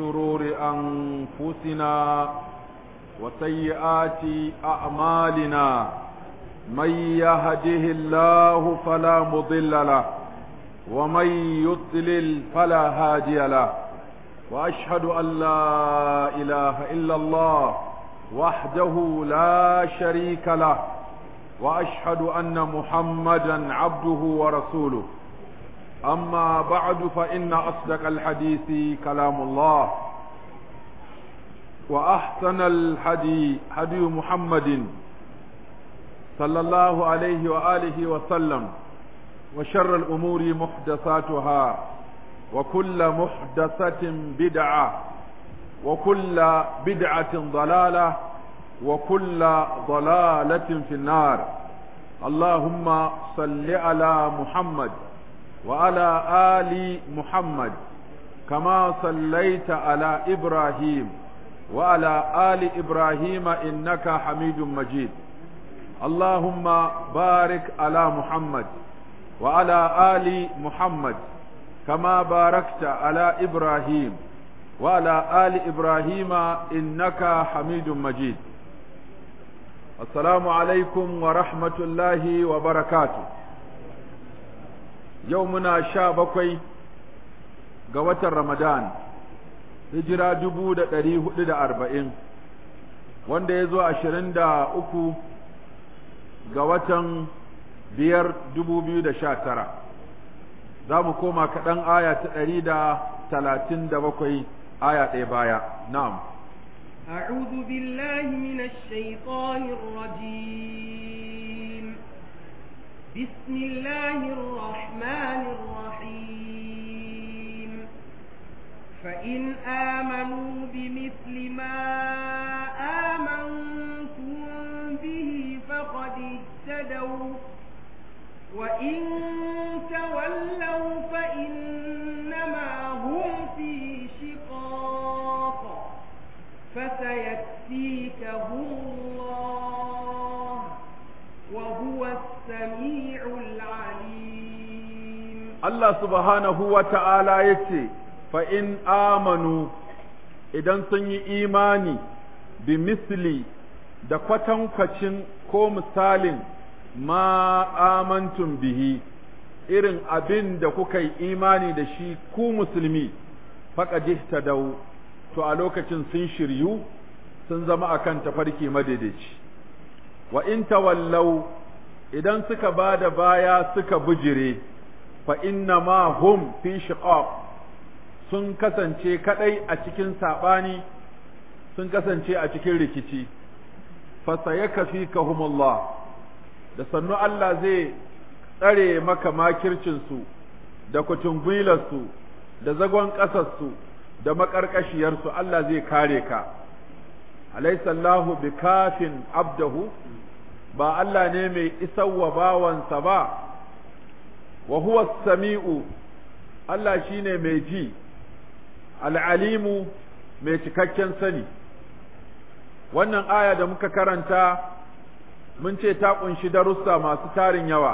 شرور أنفسنا وسيئات أعمالنا من يهده الله فلا مضل له ومن يضلل فلا هادي له وأشهد أن لا إله إلا الله وحده لا شريك له وأشهد أن محمدا عبده ورسوله أما بعد فإن أصدق الحديث كلام الله وأحسن الحدي هدي محمد صلى الله عليه وآله وسلم وشر الأمور محدثاتها وكل محدثة بدعة وكل بدعة ضلالة وكل ضلالة في النار اللهم صل على محمد وعلى آل محمد كما صليت على إبراهيم وعلى آل إبراهيم إنك حميد مجيد اللهم بارك على محمد وعلى آل محمد كما باركت على إبراهيم وعلى آل إبراهيم إنك حميد مجيد السلام عليكم ورحمة الله وبركاته يومنا شابكوي قوة رمضان hijira dubu da ɗari hudu da arba'in wanda ya zo ashirin da uku ga watan biyar dubu biyu da sha tara za mu koma kaɗan aya ta ɗari da talatin da bakwai aya ɗaya baya na'am أعوذ بالله من الشيطان الرجيم بسم الله الرحمن الرحيم فإن آمنوا بمثل ما آمنتم به فقد اهتدوا وإن تولوا فإنما هم في شقاق فسيكفيكهم الله وهو السميع العليم الله سبحانه وتعالى يتي فإن آمنوا idan sun yi imani bi misli da kwatankwacin ko misalin ma amantum bihi irin abin da kuka yi imani da shi ku musulmi faƙaji ta dau to a lokacin sun shiryu sun zama akan tafarki madaidaici wa in tawallau idan suka ba da baya suka bujire fa inna ma hum fi shiqaq sun kasance kadai a cikin sabani sun kasance a cikin rikici fa sayakfikahumullah da sannu Allah zai tsare maka makircinsu da kutungwilarsu da zagon ƙasarsu da maƙarƙashiyarsu Allah zai kare ka alaisallahu bi kafin abdahu ba Allah ne mai isarwa bawansa ba wa huwa sami'u Allah shine mai ji al'alimu mai cikakken sani wannan aya da muka karanta mun ce ta ƙunshi darussa masu tarin yawa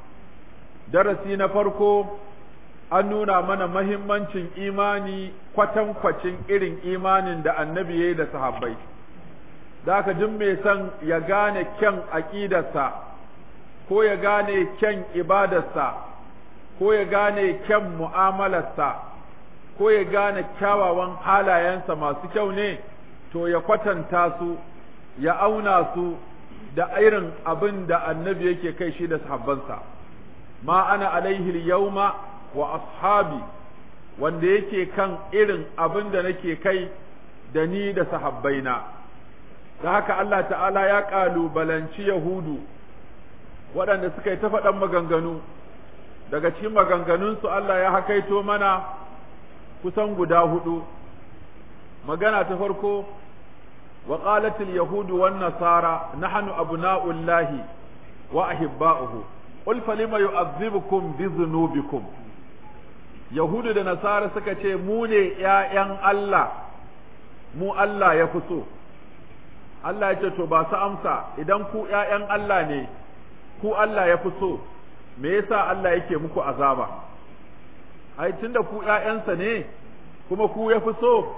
darasi na farko an nuna mana mahimmancin imani kwatankwacin irin imanin da annabi ya yi da sahabbai da aka jin mai son ya gane kyan aƙidarsa ko ya gane kyan ibadarsa ko ya gane kyan mu'amalarsa ko ya gane kyawawan halayensa masu kyau ne to ya kwatanta su ya auna su da irin abin da annabi yake kai shi da sahabbansa ma ana alaihi yauma wa ashabi wanda yake kan irin abin da nake kai da ni da sahabbaina da haka Allah ta'ala ya ƙalubalanci Yahudu waɗanda suka yi ta faɗan maganganu daga cikin maganganunsu Allah ya hakaito mana kusan guda hudu magana ta farko وقالت اليهود والنصارى نحن أبناء الله وأحباؤه قل فلما يعذبكم بذنوبكم يهود da nasara suka ce mu ne ‘ya'yan Allah mu Allah ya fi so Allah ya ce to ba su amsa idan ku ‘ya'yan Allah ne ku Allah ya fi so me yasa Allah yake muku azaba ai tunda ku ‘ya'yansa ne kuma ku ya fi so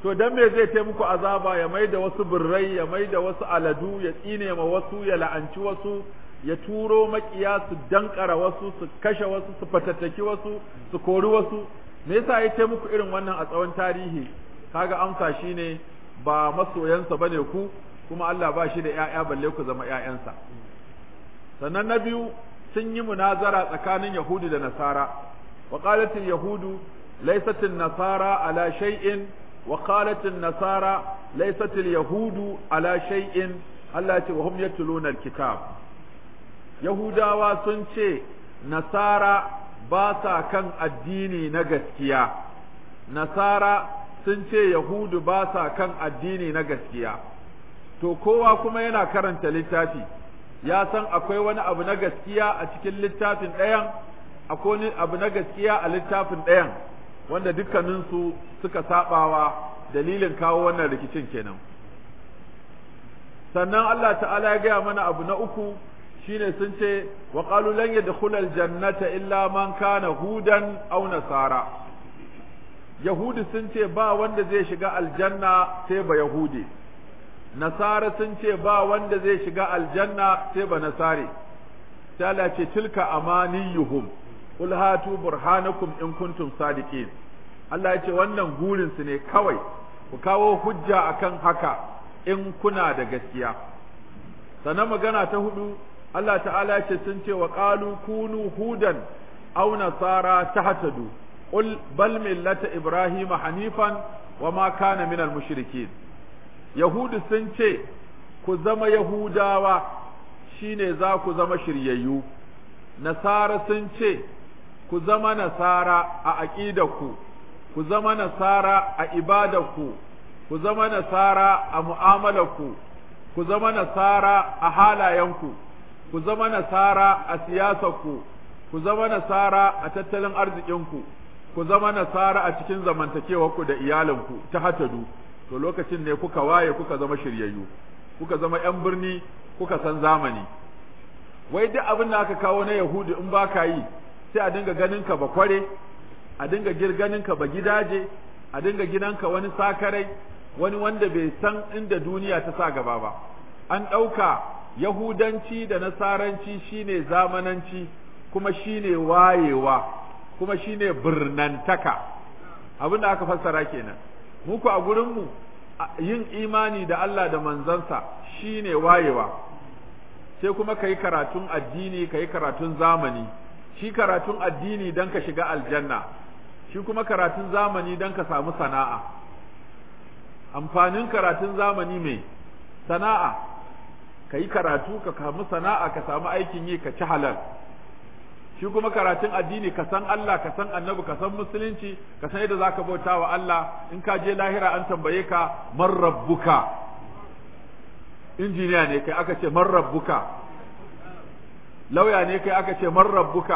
to dan me zai tai muku azaba ya mai da wasu birrai ya mai da wasu aladu ya tsine ma wasu ya la'anci wasu ya turo makiya su dankara wasu su kashe wasu su fatattaki wasu su kori wasu me yasa ya tai muku irin wannan a tsawon tarihi kaga amsa shine ba masoyansa bane ku kuma Allah ba shi da ƴaƴa balle ku zama ƴaƴansa sannan na biyu sun yi munazara tsakanin Yahudu da Nasara wa qalat yahudu laysat nasara ala shay'in wa qalat nasara laysat yahudu ala shay'in Allah ya ce wa hum yatluna alkitab Yahudawa sun ce Nasara ba sa kan addini na gaskiya Nasara sun ce Yahudu ba sa kan addini na gaskiya to kowa kuma yana karanta littafi ya san akwai wani abu na gaskiya a cikin littafin ɗayan akwai wani abu na gaskiya a littafin ɗayan wanda dukkaninsu suka sabawa dalilin kawo wannan rikicin kenan sannan Allah ta'ala ya gaya mana abu na uku shine sun ce wa qalu lan yadkhula aljannata illa man kana hudan aw nasara yahudi sun ce ba wanda zai shiga aljanna sai ba yahudi nasara sun ce ba wanda zai shiga aljanna sai ba nasare sai Allah ce tilka amaniyuhum qul hatu burhanakum in kuntum sadiqin Allah ya ce wannan gurin su ne kawai ku kawo hujja akan haka in kuna da gaskiya sannan magana ta hudu Allah ta'ala ya ce sun ce wa qalu kunu hudan aw nasara tahtadu qul bal millata ibrahima hanifan wa ma kana minal mushrikin Yahudu sun ce, Ku zama Yahudawa shi ne za ku zama shiryayyu, Nasara sun ce, Ku zama Nasara a aƙidarku, ku zama Nasara a ibadarku, ku zama Nasara a mu'amalarku, ku zama Nasara a halayenku, ku zama Nasara a siyasarku, ku zama Nasara a tattalin arzikinku, ku zama Nasara a cikin zamantakewarku da iyalinku ta hatadu. to lokacin ne kuka waye kuka zama shiryayyu kuka zama yan birni kuka san zamani wai duk abin da aka kawo na yahudu in baka yi sai a dinga ganin ka ba kware a dinga girganin ka ba gidaje a dinga gidanka wani sakarai wani wanda bai san inda duniya ta sa gaba ba an ɗauka yahudanci da nasaranci shine zamananci kuma shine wayewa kuma shine birnantaka abin da aka fassara kenan muku a gurinmu yin imani da Allah da manzansa shine wayewa sai kuma ka yi karatun addini ka yi karatun zamani shi karatun addini don ka shiga aljanna shi kuma karatun zamani don ka samu sana'a amfanin karatun zamani mai sana'a ka yi karatu ka samu sana'a ka samu aikin yi ka ci halal shi kuma karatun addini ka san Allah ka san annabi ka san musulunci ka san yadda zaka bauta wa Allah in ka je lahira an tambaye ka man rabbuka injiniya ne kai aka ce man rabbuka lauya ne kai aka ce man rabbuka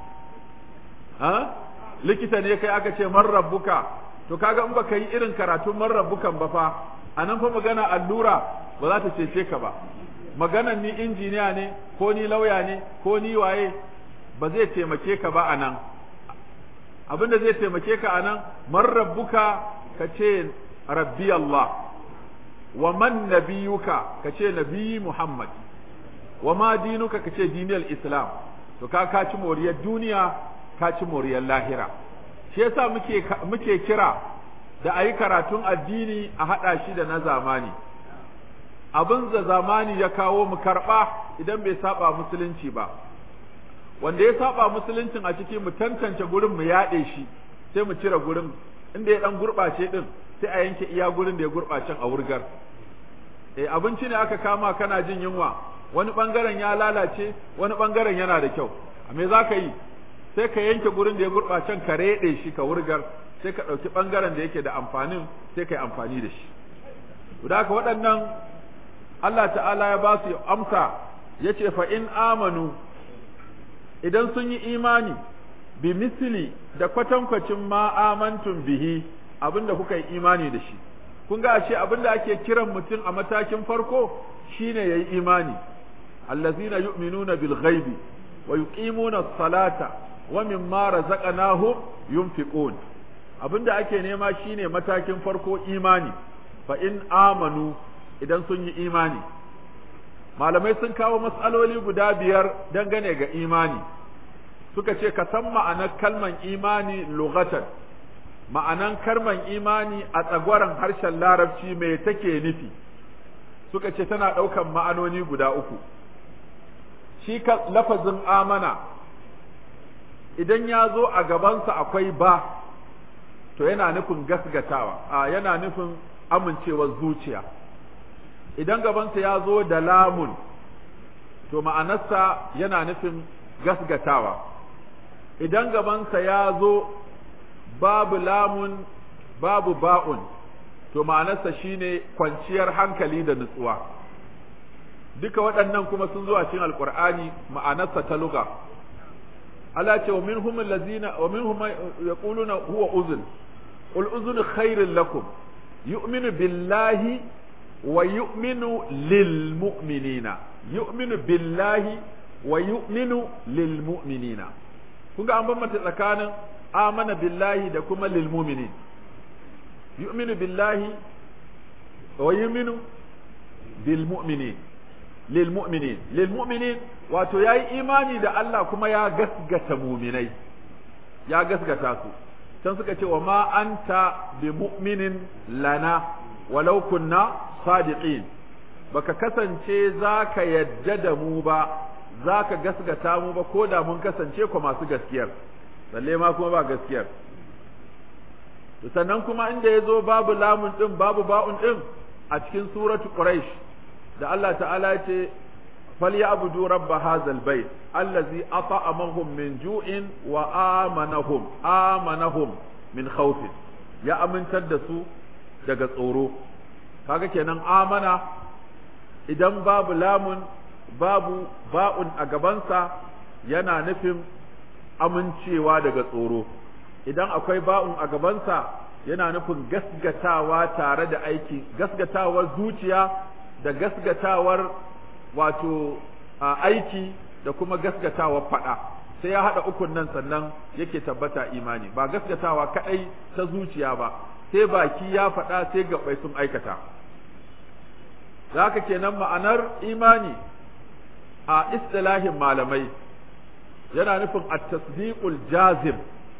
ha likita ne kai aka ce man rabbuka to kaga in baka yi irin karatun man rabbukan ba fa anan fa magana allura ba za ta cece ka ba maganan ni injiniya ne ko ni lauya ne ko ni waye ba zai taimake ka ba a nan abin da zai taimake ka a nan man rabbuka ka ce rabbi Allah wa man nabiyuka ka ce nabi Muhammad wa ma dinuka ka ce diniyar Islam to ka ka ci moriyar duniya ka ci moriyar lahira shi yasa muke muke kira da ayi karatun addini a hada shi da na zamani abin da zamani ya kawo mu karba idan bai saba musulunci ba wanda ya saba musuluncin a ciki mu tantance gurin mu yaɗe shi sai mu cire gurin inda ya dan gurɓace din sai a yanke iya gurin da ya gurɓacen a wurgar eh abinci ne aka kama kana jin yunwa wani bangaren ya lalace wani bangaren yana da kyau a me za ka yi sai ka yanke gurin da ya gurɓacen ka reɗe shi ka wurgar sai ka ɗauki bangaren da yake da amfanin sai ka yi amfani da shi da haka waɗannan Allah ta'ala ya ba su amsa ya ce fa in amanu idan sun yi imani bi misli da kwatankwacin ma amantum bihi abinda kuka yi imani da shi kun ga ashe abinda ake kiran mutum a matakin farko shine yayi imani allazina yu'minuna bil ghaibi wa yuqimuna as-salata wa mimma razaqnahum yunfiqun abinda ake nema shine matakin farko imani fa in amanu idan sun yi imani malamai sun kawo matsaloli guda biyar dangane ga imani suka ce ka san ma'anar kalman imani lugatan ma'anan kalman imani a tsagwaron harshen larabci mai take nufi suka ce tana ɗaukan ma'anoni guda uku shi ka lafazin amana idan ya zo a gabansa akwai ba to yana nufin gasgatawa a yana nufin amincewar zuciya idan gabansa ya zo da lamun to ma'anarsa yana nufin gasgatawa idan gabansa ya zo babu lamun babu ba'un to ma'anarsa shine kwanciyar hankali da nutsuwa duka waɗannan kuma sun zo a cikin alqur'ani ma'anarsa ta luga Allah ce wa minhum allazina wa minhum yaquluna huwa uzun qul uzun khairul lakum yu'minu billahi wa yu'minu lil mu'minina yu'minu billahi wa yu'minu lil mu'minina kun ga an bambanta tsakanin amana billahi da kuma lil mu'minin yu'minu billahi wa yu'minu bil mu'minin lil mu'minin lil mu'minin wato yayi imani da Allah kuma ya gasgata mu'minai ya gasgata su can suka ce wa ma anta bi mu'minin lana walau kunna sadiqin baka kasance zaka yadda da mu ba zaka gasgata mu ba ko da mun kasance ko masu gaskiyar balle ma kuma ba gaskiyar sannan kuma inda ya zo babu lamun din babu ba'un din a cikin suratu quraish da Allah ta'ala ya ce falyabudu rabb hadzal bait allazi at'amahum min ju'in wa amanahum amanahum min khawf ya amintar da su daga tsoro kaga kenan amana idan babu lamun babu ba'un a gabansa yana nufin amincewa daga tsoro idan akwai ba'un a gabansa yana nufin gasgatawa tare da aiki gasgatawar zuciya da gasgatawar wato aiki da kuma gasgatawar faɗa sai ya haɗa ukun nan sannan yake tabbata imani ba gasgatawa kaɗai ta zuciya ba sai baki ya faɗa sai gaɓai sun aikata haka kenan ma'anar imani a istilahin malamai yana nufin at-tasdiqul jazim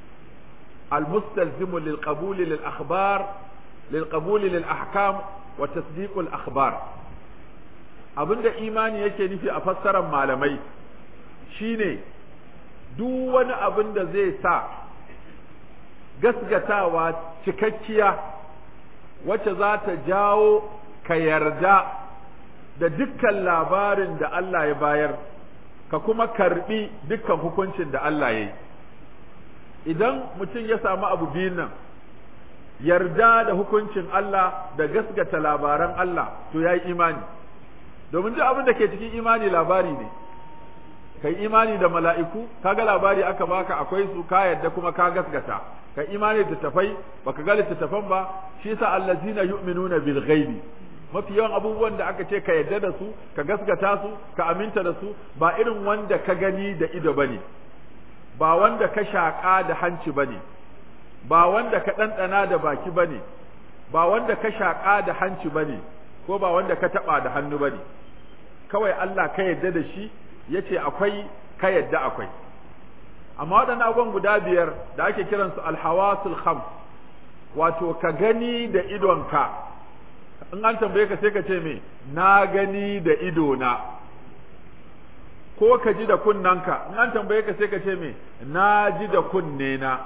المستلزم للقبول للأخبار للقبول للأحكام وتصديق الأخبار abinda imani yake nufi a fassarar malamai shine duk wani abin da zai sa gasgatawa cikakkiya wacce za ta jawo ka yarda da dukkan labarin da Allah ya bayar ka kuma karbi dukkan hukuncin da Allah ya yi idan mutum ya samu abu biyun nan yarda da hukuncin Allah da gasgata labaran Allah to ya yi imani domin duk abin da ke cikin imani labari ne kai imani da mala'iku kaga labari aka baka akwai su ka yarda kuma ka gasgata kai imani da tafai baka ga littattafan ba shi yasa allazina yu'minuna bil ghaibi mafi yawan abubuwan da aka ce ka yarda da su ka gasgata su ka aminta da su ba irin wanda ka gani da ido bane ba wanda ka shaƙa da hanci ba ne, ba wanda ka ɗanɗana da baki ba ne, ba wanda ka shaƙa da hanci ba ne, ko ba wanda ka taɓa da hannu ba ne, kawai Allah ka yadda da shi ya ce akwai ka yadda akwai. Amma waɗannan abubuwan guda biyar da ake kiransu alhawasul kham wato ka gani da idonka, in an tambaye ka sai ka ce me, na gani da idona. ko ka ji da kunnanka in an tambaye ka sai ka ce me na ji da kunne na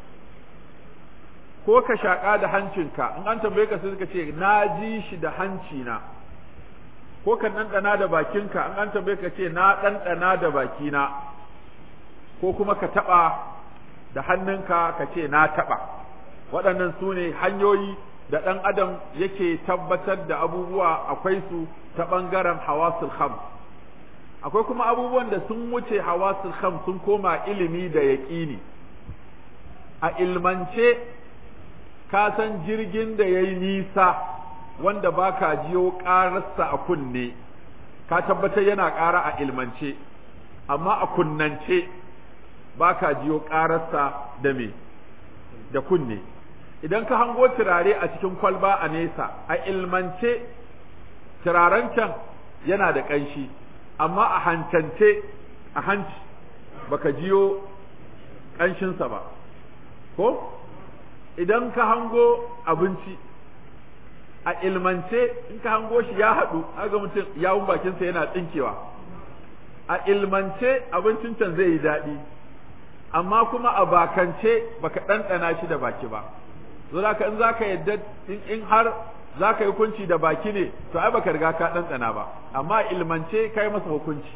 ko ka shaƙa da hancinka in an tambaye ka sai ka ce na ji shi da hanci na ko ka ɗanɗana da bakinka in an tambaye ka ce na ɗanɗana da bakina ko kuma ka taɓa da hannunka ka ce na taɓa waɗannan su ne hanyoyi da ɗan adam yake tabbatar da abubuwa akwai su ta ɓangaren hawasul khams akwai kuma abubuwan da sun wuce hawasul kham sun koma ilimi da yaƙini a ilmance ka san jirgin da ya yi nisa wanda ba ka jiyo ƙararsa a kunne ka tabbatar yana ƙara a ilmance amma a kunnance ba ka jiyo ƙararsa da me da kunne idan ka hango turare a cikin kwalba a nesa a ilmance turaren can yana da ƙanshi amma a hancance a hanci baka jiyo ƙanshinsa ba ko idan ka hango abinci a ilmance in ka hango shi ya haɗu aga mutum yawun bakinsa yana tsinkewa a ilmance abincin can zai yi daɗi amma kuma a bakance baka ɗanɗana shi da baki ba so zaka in zaka yadda in har zaka yi hukunci da baki ne to ai baka riga ka ɗanɗana ba amma a ilmance kai masa hukunci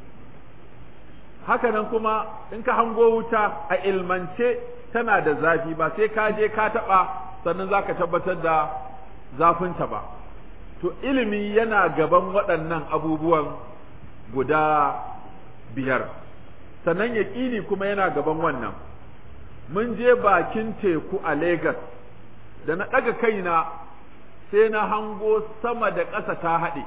haka nan kuma in ka hango wuta a ilmance tana da zafi ba sai ka je ka taɓa sannan zaka tabbatar da zafinta ba to ilimi yana gaban waɗannan abubuwan guda biyar sannan yaƙini kuma yana gaban wannan mun je bakin teku a Legas da na ɗaga kaina sai na hango sama da ƙasa ta haɗe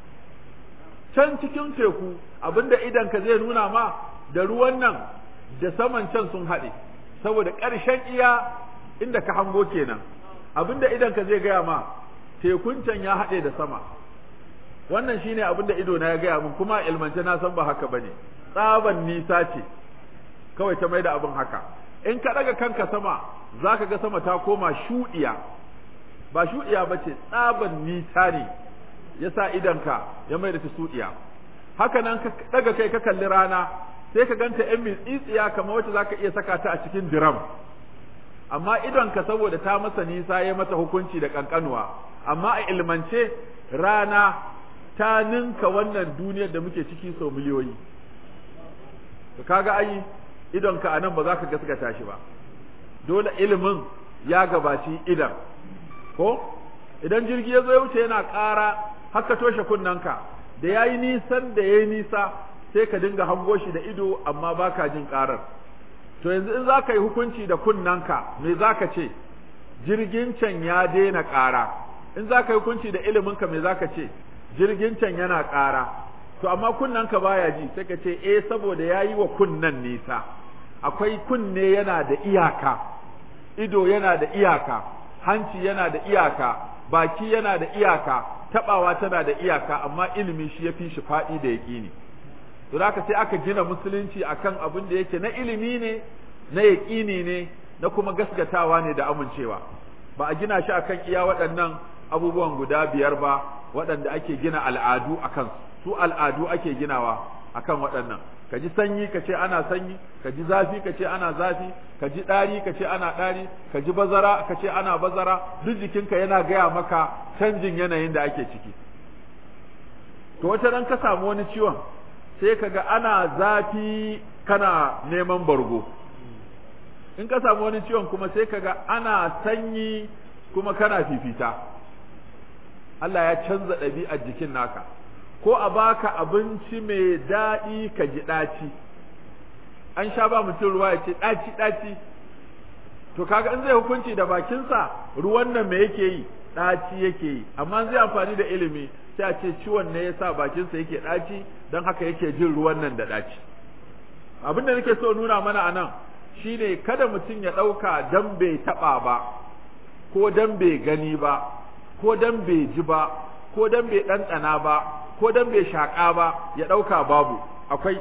can cikin teku abinda idanka zai nuna ma da ruwan nan da saman can sun haɗe saboda ƙarshen iya inda ka hango kenan abinda idanka zai gaya ma tekun can ya haɗe da sama wannan shine abin da ido na ya gaya min kuma ilmance na san ba haka bane tsaban nisa ce kawai ta maida abin haka in ka daga kanka sama zaka ga sama ta koma shuɗiya ba shuɗiya ba ce tsaban nisa ne yasa idanka ya maida ta shuɗiya haka nan ka daga kai ka kalli rana sai ka ganta yan mitsitsiya kamar wacce zaka iya saka ta a cikin diram amma idonka saboda ta masa nisa ya mata hukunci da kankanuwa amma a ilmance rana ta ninka wannan duniyar da muke ciki sau miliyoyi to kaga ai idonka a nan ba za ka gaskata shi ba dole ilimin ya gabaci idan ko idan jirgi ya zo ya wuce yana ƙara haka toshe kunnanka da ya yi nisan da ya yi nisa sai ka dinga hango shi da ido amma ba ka jin ƙarar to yanzu in za ka yi hukunci da kunnanka me za ka ce jirgin can ya daina ƙara in za ka yi hukunci da iliminka me za ka ce jirgin can yana ƙara to amma kunnanka baya ji sai ka ce eh saboda ya yi wa kunnan nisa akwai kunne yana da iyaka ido yana da iyaka hanci yana da iyaka baki yana da iyaka tabawa tana da iyaka amma ilimi shi ya fi shi faɗi da yaƙini to haka sai aka gina musulunci akan abin da yake na ilimi ne na yaƙini ne na kuma gaskatawa ne da amincewa ba a gina shi akan iya waɗannan abubuwan guda biyar ba waɗanda ake gina al'adu a kansu su al'adu ake ginawa akan waɗannan ka ji sanyi ka ce ana sanyi ka ji zafi ka ce ana zafi ka ji ɗari ka ce ana ɗari ka ji bazara ka ce ana bazara duk jikinka yana gaya maka canjin yanayin da ake ciki to wata ran ka samu wani ciwon sai ka ga ana zafi kana neman bargo in ka samu wani ciwon kuma sai ka ga ana sanyi kuma kana fifita Allah ya canza ɗabi'ar jikin naka ko a baka abinci mai daɗi ka ji ɗaci an sha ba mutum ruwa ya ce ɗaci ɗaci to kaga in zai hukunci da bakinsa ruwan nan me yake yi ɗaci yake yi amma zai amfani da ilimi sai a ce ciwon ne yasa bakinsa yake ɗaci don haka yake jin ruwan nan da ɗaci abin da nake so nuna mana a nan shine kada mutum ya ɗauka dan bai taɓa ba ko dan bai gani ba ko dan bai ji ba ko dan bai ɗanɗana ba ko dan bai shaƙa ba ya ɗauka babu akwai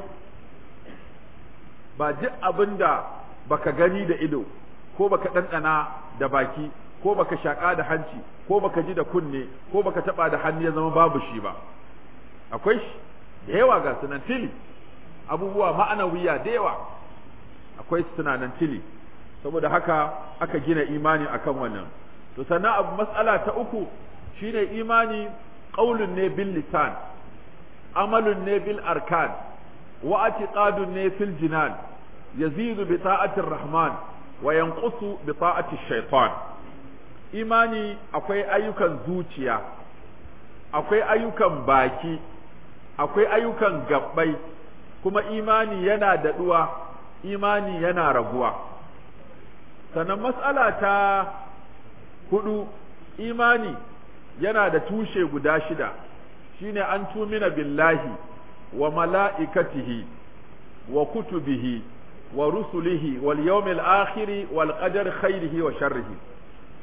ba duk abin da baka gani da ido ko baka ɗanɗana da baki ko baka shaƙa da hanci ko baka ji da kunne ko baka taɓa da hannu ya zama babu shi ba akwai shi da yawa ga sunan tili abubuwa ma'anawiya da yawa akwai sunanan tili saboda haka aka gina imani akan wannan to sannan abu mas'ala ta uku shine imani qaulun ne bil lisan amalun ne bil arkan wa i'tiqadun ne fil jinan yazidu bi ta'ati rahman wa yanqusu bi ta'ati shaytan imani akwai ayyukan zuciya akwai ayyukan baki akwai ayyukan gabbai kuma imani yana daɗuwa imani yana raguwa sannan mas'ala ta hudu imani yana da tushe guda shida shine an tumina billahi wa mala'ikatihi wa kutubihi wa rusulihi wal yawmil akhiri wal qadar khairihi wa sharrihi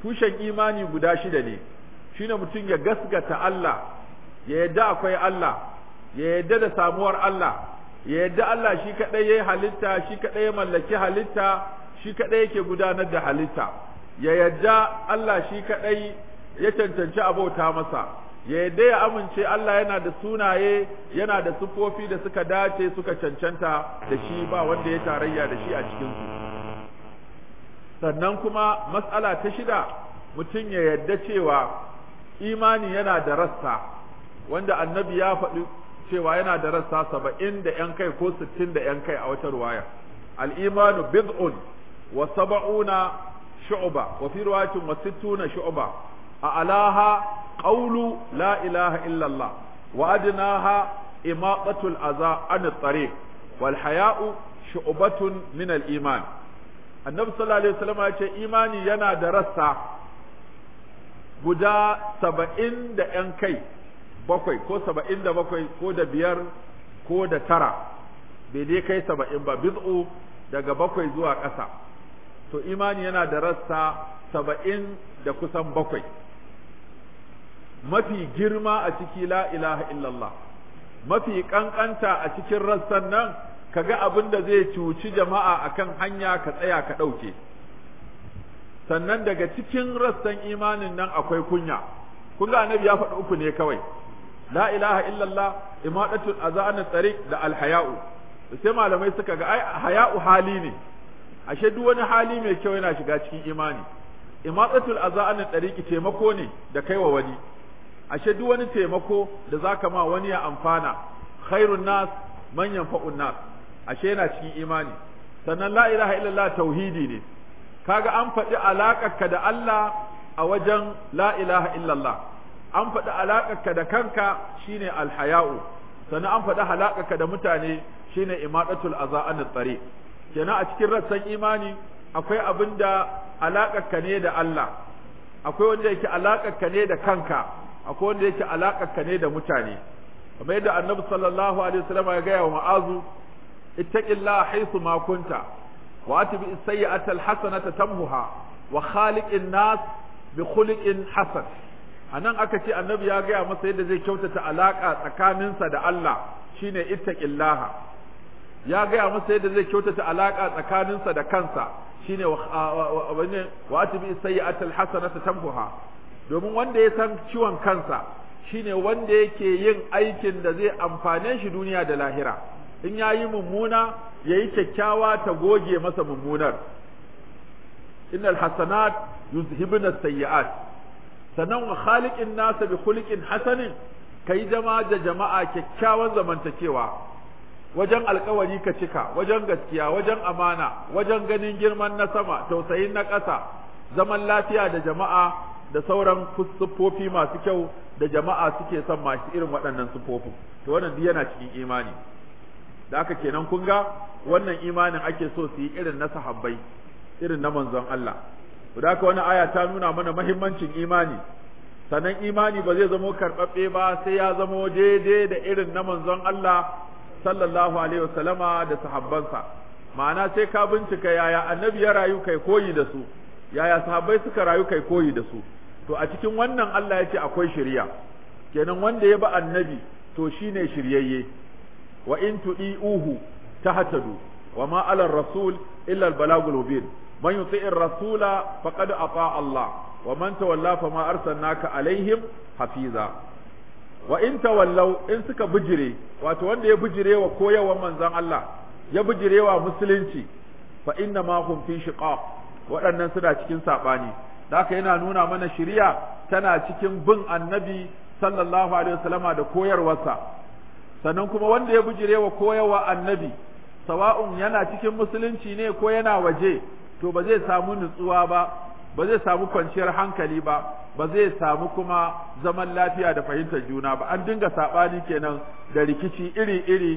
tushen imani guda shida ne shine mutum ya gasgata Allah ya yadda akwai Allah ya yadda da samuwar Allah ya yadda Allah shi kadai yayi halitta shi kadai ya mallaki halitta shi kadai yake gudanar da halitta ya yadda Allah shi kadai ya cancanci abauta masa ya yadda ya amince Allah yana da sunaye yana da sufofi da suka dace suka cancanta da shi ba wanda ya tarayya da shi a cikinsu sannan kuma matsala ta shida mutum ya yadda cewa imani yana da rassa wanda annabi ya faɗi cewa yana da rassa saba'in da ‘yan kai ko sittin da ‘yan kai a wata ruwaya al'imanu bid'un wa saba'una shu'ba wa fi ruwayatin wa sittuna shu'ba a alaha qawlu la ilaha illallah wa adnaha imaqatul aza an tariq wal haya'u shu'batun min al iman annabi sallallahu alaihi wasallam ya ce imani yana da rassa guda saba'in da ‘yan kai bakwai ko saba'in da bakwai ko da biyar ko da tara bai dai kai saba'in ba biz'u daga bakwai zuwa ƙasa to imani yana da rassa saba'in da kusan bakwai mafi girma a ciki la ilaha illallah mafi ƙanƙanta a cikin rassan nan kaga abin da zai cuci jama'a akan hanya ka tsaya ka ɗauke sannan daga cikin rassan imanin nan akwai kunya kun ga annabi ya faɗi uku ne kawai la ilaha illallah imadatul azan tariq da alhaya'u sai malamai suka ga ai haya'u hali ne ashe duk wani hali mai kyau yana shiga cikin imani imadatul azan tariq taimako ne da kaiwa wani ashe duk wani taimako da zaka ma wani ya amfana khairun nas man yanfa'un nas ashe yana cikin imani sannan la ilaha illallah tauhidi ne kaga an faɗi alaƙarka da Allah a wajen la ilaha illallah an faɗi alaƙarka da kanka shine alhaya'u sannan an faɗi alaƙarka da mutane shine imadatul azaan tsare kenan a cikin rassan imani akwai abin da alaƙarka ne da Allah akwai wanda yake alaƙarka ne da kanka akwai wanda yake alaƙarka ne da mutane kamar yadda annabi sallallahu alaihi wasallam ya gaya wa ma'azu ittaqillaha haythu ma kunta واتبع السيئة الحسنة تمهها وخالق الناس بخلق حسن anan aka ce annabi ya gaya masa yadda zai kyautata alaka tsakaninsa da Allah shine ittaqillaha ya gaya masa yadda zai kyautata alaka tsakaninsa da kansa shine wa atbi sayyi'atal hasanata tamhuha domin wanda ya san ciwon kansa shine wanda yake yin aikin da zai amfane shi duniya da lahira in yayi mummuna yayi kyakkyawa ta goge masa mummunar innal hasanat yuzhibuna sayyi'at sannan wa khaliqin nasa bi khuliqin hasanin kai jama'a da jama'a kyakkyawan zamantakewa wajen alkawari ka cika wajen gaskiya wajen amana wajen ganin girman na sama tausayin na ƙasa zaman lafiya da jama'a da sauran siffofi masu kyau da jama'a suke son masu irin waɗannan siffofin to wannan duk yana cikin imani da aka kenan kun ga wannan imanin ake so su yi irin na sahabbai irin na manzon Allah da haka wani aya ta nuna mana mahimmancin imani sannan imani ba zai zamo karɓaɓɓe ba sai ya zamo daidai da irin na manzon Allah sallallahu alaihi wasallama da sahabbansa ma'ana sai ka bincika yaya annabi ya rayu kai koyi da su yaya sahabbai suka rayu kai koyi da su to a cikin wannan Allah ya ce akwai shari'a kenan wanda ya ba annabi to shine shiryayye wa in tu'iuhu tahtadu wa ma 'ala ar-rasul illa al-balagul mubin man yuti'ir rasula faqad ata Allah wa man tawalla fama arsalnaka alaihim hafiza wa in tawallaw in suka bijire wato wanda ya bijire wa koyarwar manzon Allah ya bijire wa musulunci fa inna ma hum fi shiqaq waɗannan suna cikin sabani haka yana nuna mana shari'a tana cikin bin annabi sallallahu alaihi wasallama da koyarwarsa sannan kuma wanda ya bijire wa koyarwa annabi sawa'un yana cikin musulunci ne ko yana waje to ba zai samu nutsuwa ba ba zai samu kwanciyar hankali ba ba zai samu kuma zaman lafiya da fahimtar juna ba an dinga saɓani kenan da rikici iri-iri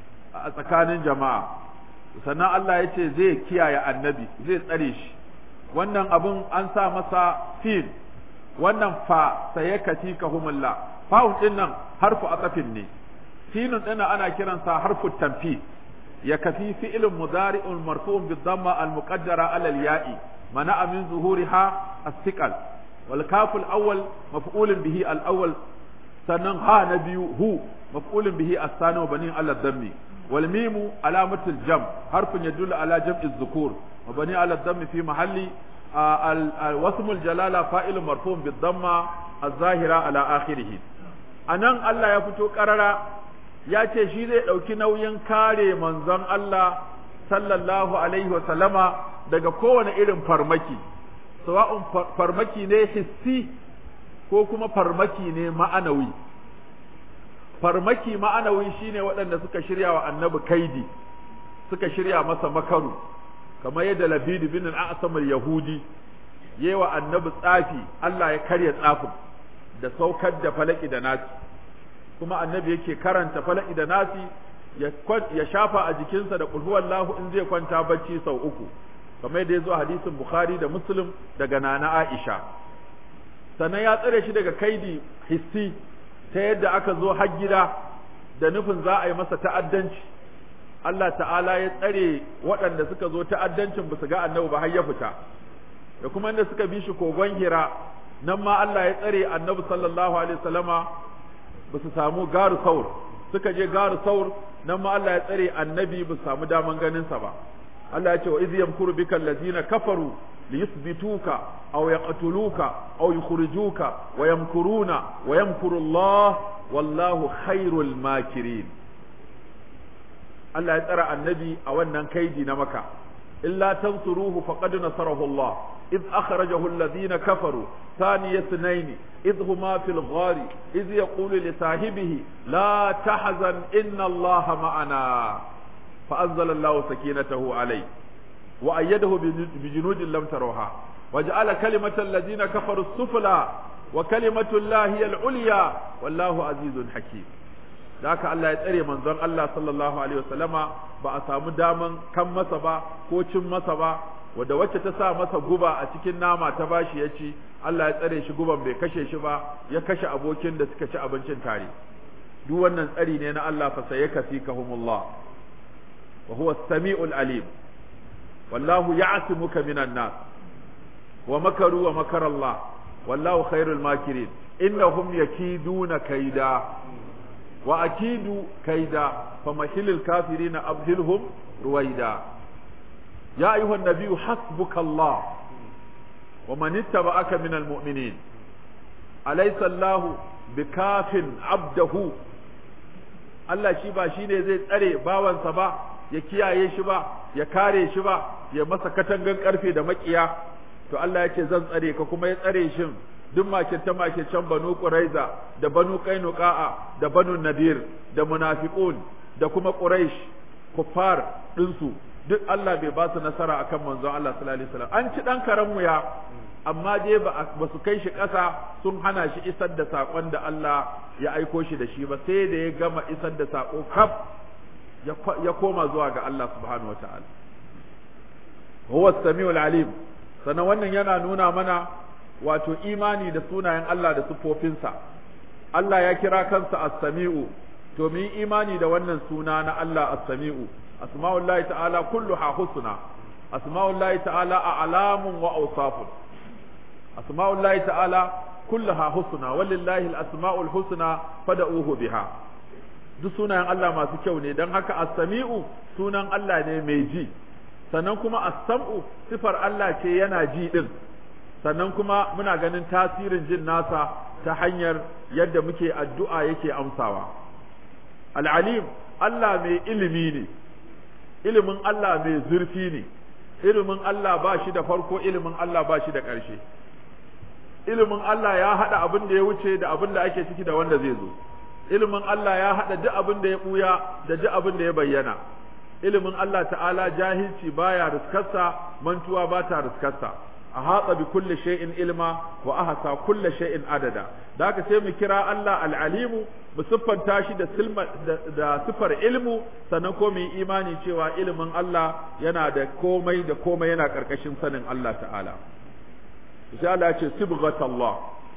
a tsakanin jama'a sannan Allah ya ce zai kiyaye annabi zai tsare shi wannan abun an sa masa fil wannan fa saye kati ka humullah fa'un din nan harfu atafin ne filin ɗin ana kiransa harfu tanfi ya kafi fi'ilun mudari'un marfu'un bid damma al muqaddara ala al ya'i منع من ظهورها الثقل والكاف الأول مفعول به الأول سنن ها نبي هو مفعول به الثاني وبني على الضم والميم علامة الجمع حرف يدل على جمع الذكور وبني على الضم في محل واسم الجلالة فائل مرفوع بالضمة الظاهرة على آخره anan Allah ya fito ƙarara ya ce shi zai ɗauki nauyin kare manzon Allah sallallahu alaihi wa sallama daga kowane irin farmaki sawa'un farmaki ne hissi ko kuma farmaki ne ma'anawi farmaki ma'anawi shine waɗanda suka shirya wa annabi kaidi suka shirya masa makaru kamar yadda labid bin al-a'sam al-yahudi yewa annabi tsafi Allah ya karya tsafin da saukar da falaki da nasi kuma annabi yake karanta falaki da nasi ya shafa a jikinsa da qul huwallahu in zai kwanta bacci sau uku kamar yadda ya zo a hadisin bukhari da muslim daga nana aisha sannan ya tsare shi daga kaidi hissi ta yadda aka zo har gida da nufin za a yi masa ta'addanci Allah ta'ala ya tsare waɗanda suka zo ta'addancin ba su ga annabi ba har ya fita da kuma inda suka bi shi kogon hira nan ma Allah ya tsare annabi sallallahu alaihi wasallama ba su samu garu saur suka je garu saur nan ma Allah ya tsare annabi ba su samu daman ganin sa ba Allah ya ce wa iz yamkuru bika allazina kafaru liyuthbituka aw yaqtuluka aw yukhrijuka wa yamkuruna wa yamkuru Allah wallahu khairul makirin Allah ya tsara annabi a wannan kaidi na maka illa tansuruhu faqad nasarahu Allah إذ أخرجه الذين كفروا ثاني اثنين إذ هما في الغار إذ يقول لصاحبه لا تحزن إن الله معنا فأنزل الله سكينته عليه وأيده بجنود لم تروها وجعل كلمة الذين كفروا السفلى وكلمة الله هي العليا والله عزيز حكيم ذاك الله يتري منظر الله صلى الله عليه وسلم بأسام داما كم مسبا كوشم مسبا wadda wacce ta sa masa guba a cikin nama ta bashi ya ci Allah ya tsare shi guban bai kashe shi ba ya kashe abokin da suka ci abincin tare duk wannan tsari ne na Allah fa sayakfikahumullah wa huwa as-sami'ul alim wallahu ya'simuka minan nas wa makaru wa makara Allah wallahu khairul makirin innahum yakiduna kaida wa akidu kaida famahilil kafirina abhilhum ruwaida يا أيها النبي حسبك الله ومن اتبعك من المؤمنين أليس الله بكاف عبده Allah shi ba shi ne zai tsare bawansa ba ya kiyaye shi ba ya kare shi ba ya masa katangan karfe da makiya to Allah ya ce zan tsare ka kuma ya tsare shi duk makirce makircen banu quraiza da banu qainuqa'a da banu nadir da munafiqun da kuma quraish kuffar dinsu duk Allah bai ba su nasara akan manzon Allah sallallahu alaihi wasallam an ci dan karan ya amma dai ba su kai shi ƙasa sun hana shi isar da sakon da Allah ya aiko shi da shi ba sai da ya gama isar da sako kaf ya koma zuwa ga Allah subhanahu wataala huwa as-sami'ul alim sannan wannan yana nuna mana wato imani da sunayen Allah da sifofinsa Allah ya kira kansa as-sami'u to mu yi imani da wannan suna na Allah as-sami'u asma'ullahi ta'ala kulluha husna asma'ullahi ta'ala a'lamun wa awsafun asma'ullahi ta'ala kulluha husna walillahi al-asma'ul husna fad'uhu biha duk sunayen Allah masu kyau ne dan haka as-sami'u sunan Allah ne mai ji sannan kuma as-sam'u sifar Allah ce yana ji din sannan kuma muna ganin tasirin jin nasa ta hanyar yadda muke addu'a yake amsawa al-alim Allah mai ilimi ne ilimin Allah mai zurfi ne ilimin Allah ba shi da farko ilimin Allah ba shi da ƙarshe ilimin Allah ya haɗa abin da ya wuce da abin da ake ciki da wanda zai zo ilimin Allah ya haɗa duk abin da ya ɓuya da duk abin da ya bayyana ilimin Allah ta'ala jahilci baya riskarsa mantuwa ba ta riskarsa a hatsa bi kulle shay'in ilma wa ahsa kulle shay'in adada da haka sai mu kira Allah al-alimu mu siffanta shi da silma da sifar ilmu sannan ko mu yi imani cewa ilimin Allah yana da komai da komai yana karkashin sanin Allah ta'ala insha Allah ce sibghatallah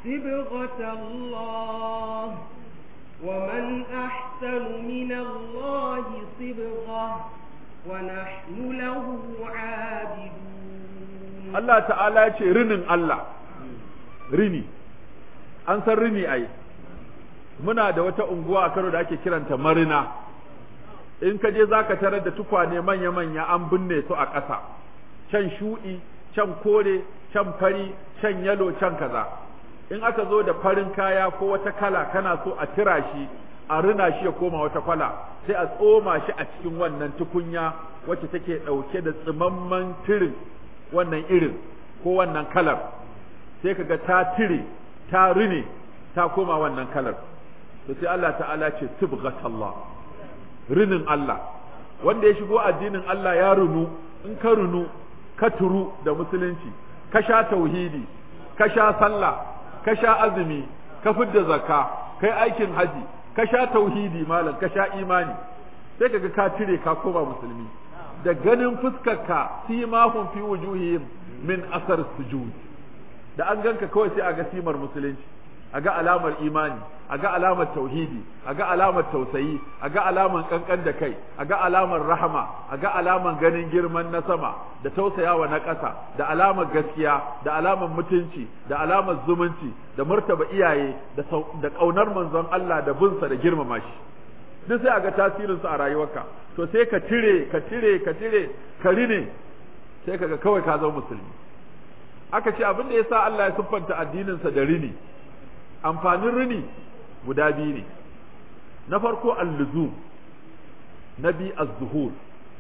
sibghatallah ومن أحسن من الله صبغة ونحن له عابدون Allah ta'ala ya ce rinin Allah rini an san rini ai muna da wata unguwa a Kano da ake kiranta Marina in ka je zaka tarar da tukwane manya-manya an binne su a ƙasa can shuɗi can kore can fari can yalo can kaza in aka zo da farin kaya ko wata kala kana so a tira shi a rina shi ya koma wata kwala sai a tsoma shi a cikin wannan tukunya wacce take ɗauke da tsimamman tirin wannan irin ko wannan kalar sai kaga ta tire ta rine ta koma wannan kalar to sai Allah ta'ala ce tibghatallah rinin Allah wanda ya shigo addinin Allah ya runu in ka runu ka turu da musulunci ka sha tauhidi ka sha sallah ka sha azumi ka fidda zakka kai aikin haji ka sha tauhidi malam ka sha imani sai kaga ka tire ka koma musulmi da ganin fuskarka simahum fi wujuhihim min asar sujud da an ganka kawai sai a ga simar musulunci a ga alamar imani a ga alamar tauhidi a ga alamar tausayi a ga alamar kankan da kai a ga alamar rahama a ga alamar ganin girman na sama da tausayawa na ƙasa da alamar gaskiya da alamar mutunci da alamar zumunci da martaba iyaye da ƙaunar manzon Allah da binsa da girmama shi duk sai a ga tasirinsu a rayuwarka to sai ka tire ka tire ka tire ka rine sai kaga kawai ka zama musulmi aka ce abin da yasa Allah ya siffanta addininsa da rini amfanin rini guda biyu ne na farko al-luzum na bi az-zuhur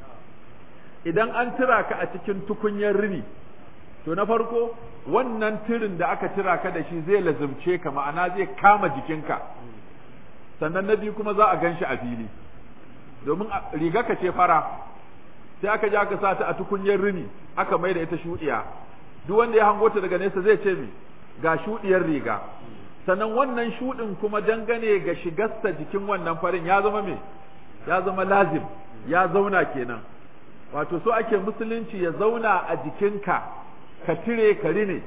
idan an tira ka a cikin tukunyar rini to na farko wannan tirin da aka tira ka da shi zai lazumce ka ma'ana zai kama jikinka sannan na biyu kuma za a gan shi a fili domin riga ka ce fara sai aka je aka sa ta a tukunyar rini aka mai da ita shuɗiya duk wanda ya hango ta daga nesa zai ce me ga shuɗiyar riga sannan wannan shuɗin kuma dangane ga shigarsa jikin wannan farin ya zama me ya zama lazim ya zauna kenan wato so ake musulunci ya zauna a jikinka ka tire ka rine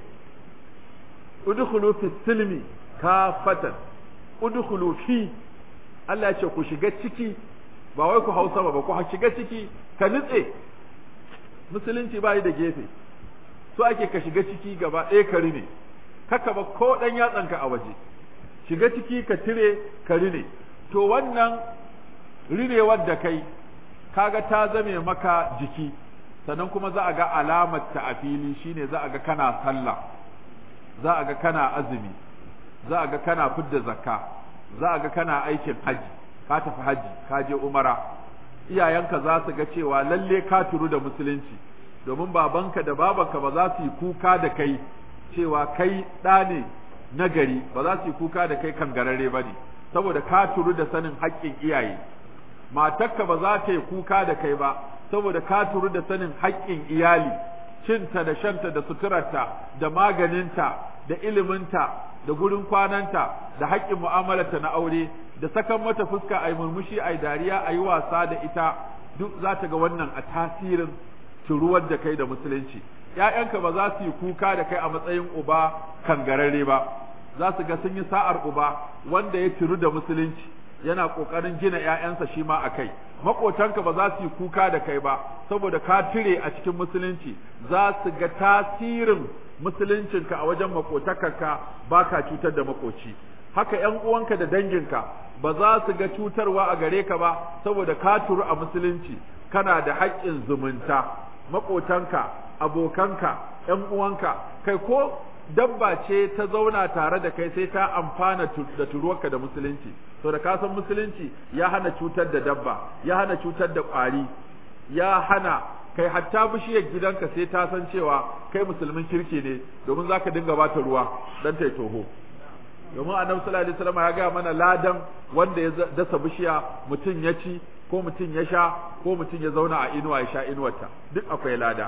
udkhulu fi silmi kafatan udkhulu fi Allah ya ce ku shiga ciki ba wai ku hausa ba ku shiga ciki ka nutse musulunci ba da gefe so ake ka shiga ciki gaba ɗaya ka rine kaka ba ko ɗan yatsanka a waje shiga ciki ka tire ka rine to wannan rinewar da kai kaga ta zame maka jiki sannan kuma za a ga alamar ta a fili shine za a ga kana sallah za a ga kana azumi za a ga kana fidda zakka za a ga kana aikin haji ka tafi haji ka je umara iyayenka za su ga cewa lalle ka turu da musulunci domin babanka da babanka ba za su yi kuka da kai cewa kai ɗa ne na gari ba za su yi kuka da kai kangararre ba ne saboda ka turu da sanin haƙƙin iyaye matarka ba za ta yi kuka da kai ba saboda ka turu da sanin haƙƙin iyali cinta da shanta da suturarta da maganinta da iliminta da gurin kwananta da haƙƙin mu'amalarta na aure da sakan mata fuska a yi murmushi a yi dariya a yi wasa da ita duk za ta ga wannan a tasirin turuwar da kai da musulunci ‘ya'yanka ba za su yi kuka da kai a matsayin uba kangararre ba za su ga sun yi sa'ar uba wanda ya ciru da musulunci yana ƙoƙarin gina ‘ya'yansa shi ma a kai maƙotanka ba za su yi kuka da kai ba saboda ka tire a cikin musulunci za su ga tasirin musuluncinka a wajen maƙotakarka ba ka cutar da maƙoci haka ‘yan uwanka da danginka ba za su ga cutarwa a gare ka ba saboda ka turu a musulunci kana da haƙƙin zumunta maƙotanka abokanka ‘yan uwanka kai ko dabba ce ta zauna tare da kai sai ta amfana da turuwarka da musulunci to da ka san musulunci ya hana cutar da dabba ya hana cutar da ƙwari ya hana kai hatta bishiyar gidanka sai ta san cewa kai musulmin kirki ne domin zaka dinga bata ruwa dan ta toho domin annabi sallallahu alaihi wasallam ya ga mana ladan wanda ya dasa bishiya mutum ya ci ko mutum ya sha ko mutum ya zauna a inuwa ya sha inuwarta duk akwai lada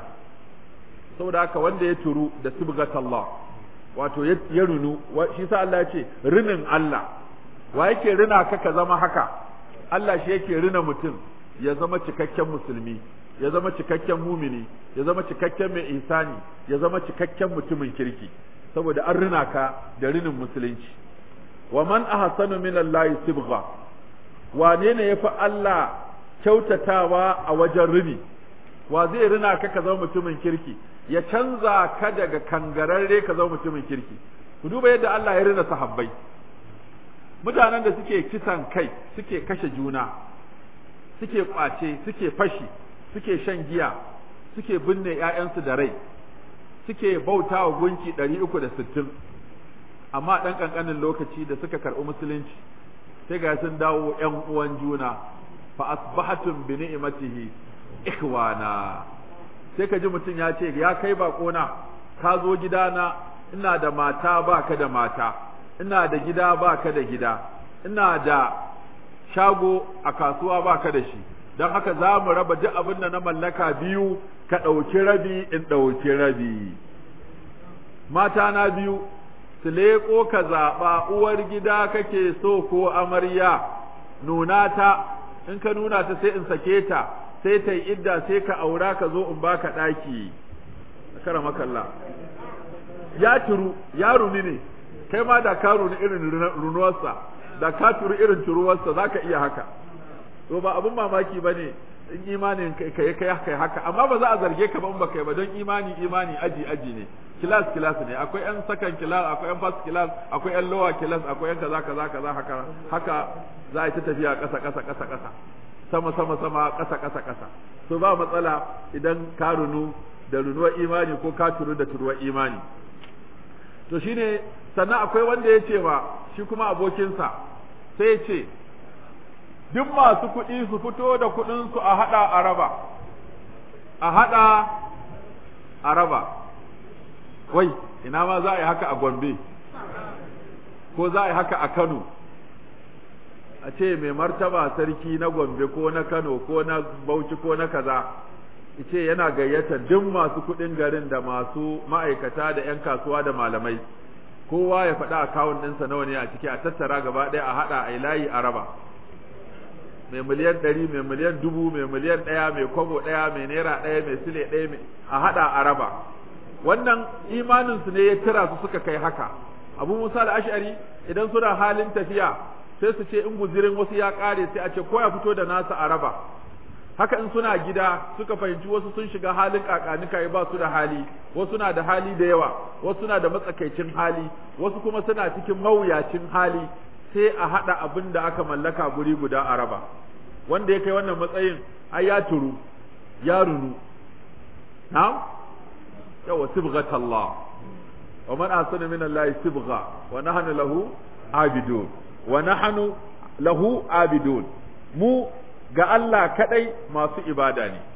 saboda haka wanda ya turu da sibgatallah wato ya runu shi sa Allah ya ce rinin Allah wa yake rina ka ka zama haka Allah shi yake rina mutum ya zama cikakken musulmi ya zama cikakken mumini ya zama cikakken mai ihsani ya zama cikakken mutumin kirki saboda an rina ka da rinin musulunci wa man ahsanu min Allah sibgha wane ne yafi Allah kyautatawa a wajen rini wa zai rina ka ka zama mutumin kirki ya canza ka daga kangararre ka zama mutumin kirki ku duba yadda Allah ya rina sahabbai mutanen da suke kisan kai suke kashe juna suke kwace suke fashi suke shan giya suke binne ƴaƴansu da rai suke bauta wa gunki ɗari uku da sittin amma ɗan ƙanƙanin lokaci da suka karɓi musulunci sai ga sun dawo ƴan uwan juna fa asbahatum bi ni'matihi ikhwana sai ka ji mutum ya ce ya kai baƙona ka zo gidana ina da mata baka da mata ina da gida baka da gida ina da shago a kasuwa baka da shi don haka za mu raba duk abin da na mallaka biyu ka ɗauki rabi in ɗauki rabi mata na biyu su leƙo ka zaɓa uwar gida kake so ko amarya nuna ta in ka nuna ta sai in sake ta sai ta yi idda sai ka aura ka zo in baka ɗaki kara makalla ya turu ya runi ne kai ma da ka runi irin runuwarsa da ka turu irin turuwarsa za ka iya haka to ba abin mamaki ba ne in imanin kai kai kai haka amma ba za a zarge ka ba in ba kai ba don imani imani aji aji ne kilas kilas ne akwai yan sakan kilas akwai yan fast kilas akwai yan lower kilas akwai yan kaza kaza kaza haka haka za a yi ta tafiya ƙasa ƙasa ƙasa ƙasa sama sama sama ƙasa ƙasa ƙasa so ba matsala idan ka runu da runuwar imani ko ka turu da turuwar imani to shine sannan akwai wanda ya ce ba shi kuma abokinsa sai ya ce duk masu kuɗi su fito da kuɗinsu a haɗa a raba a haɗa a raba wai ina ma za a yi haka a gombe ko za a yi haka a kano a ce mai martaba sarki na gombe ko na kano ko na bauchi ko na kaza ce yana gayyata duk masu kuɗin garin da masu ma'aikata da 'yan kasuwa da malamai kowa ya faɗa akawun ɗinsa nawa ne a ciki a tattara gaba ɗaya a haɗa a layi a raba mai miliyan ɗari mai miliyan dubu mai miliyan ɗaya mai kwabo ɗaya mai naira ɗaya mai sile ɗaya mai a haɗa a raba wannan imaninsu ne ya tira su suka kai haka abu musa da ash'ari idan suna halin tafiya sai su ce in guzirin wasu ya ƙare sai a ce ko ya fito da nasa a raba haka in suna gida suka fahimci wasu sun shiga halin kakanika ba su da hali wasu na da hali da yawa wasu na da matsakaicin hali wasu kuma suna cikin mawuyacin hali sai a haɗa abin da aka mallaka guri guda a raba wanda ya kai wannan matsayin ai ya turu ya runu na'am yawa sibghatallah wa man ahsana min Allah sibgha wa nahnu lahu abidun wa nahnu lahu abidun mu ga Allah kadai masu ibada ne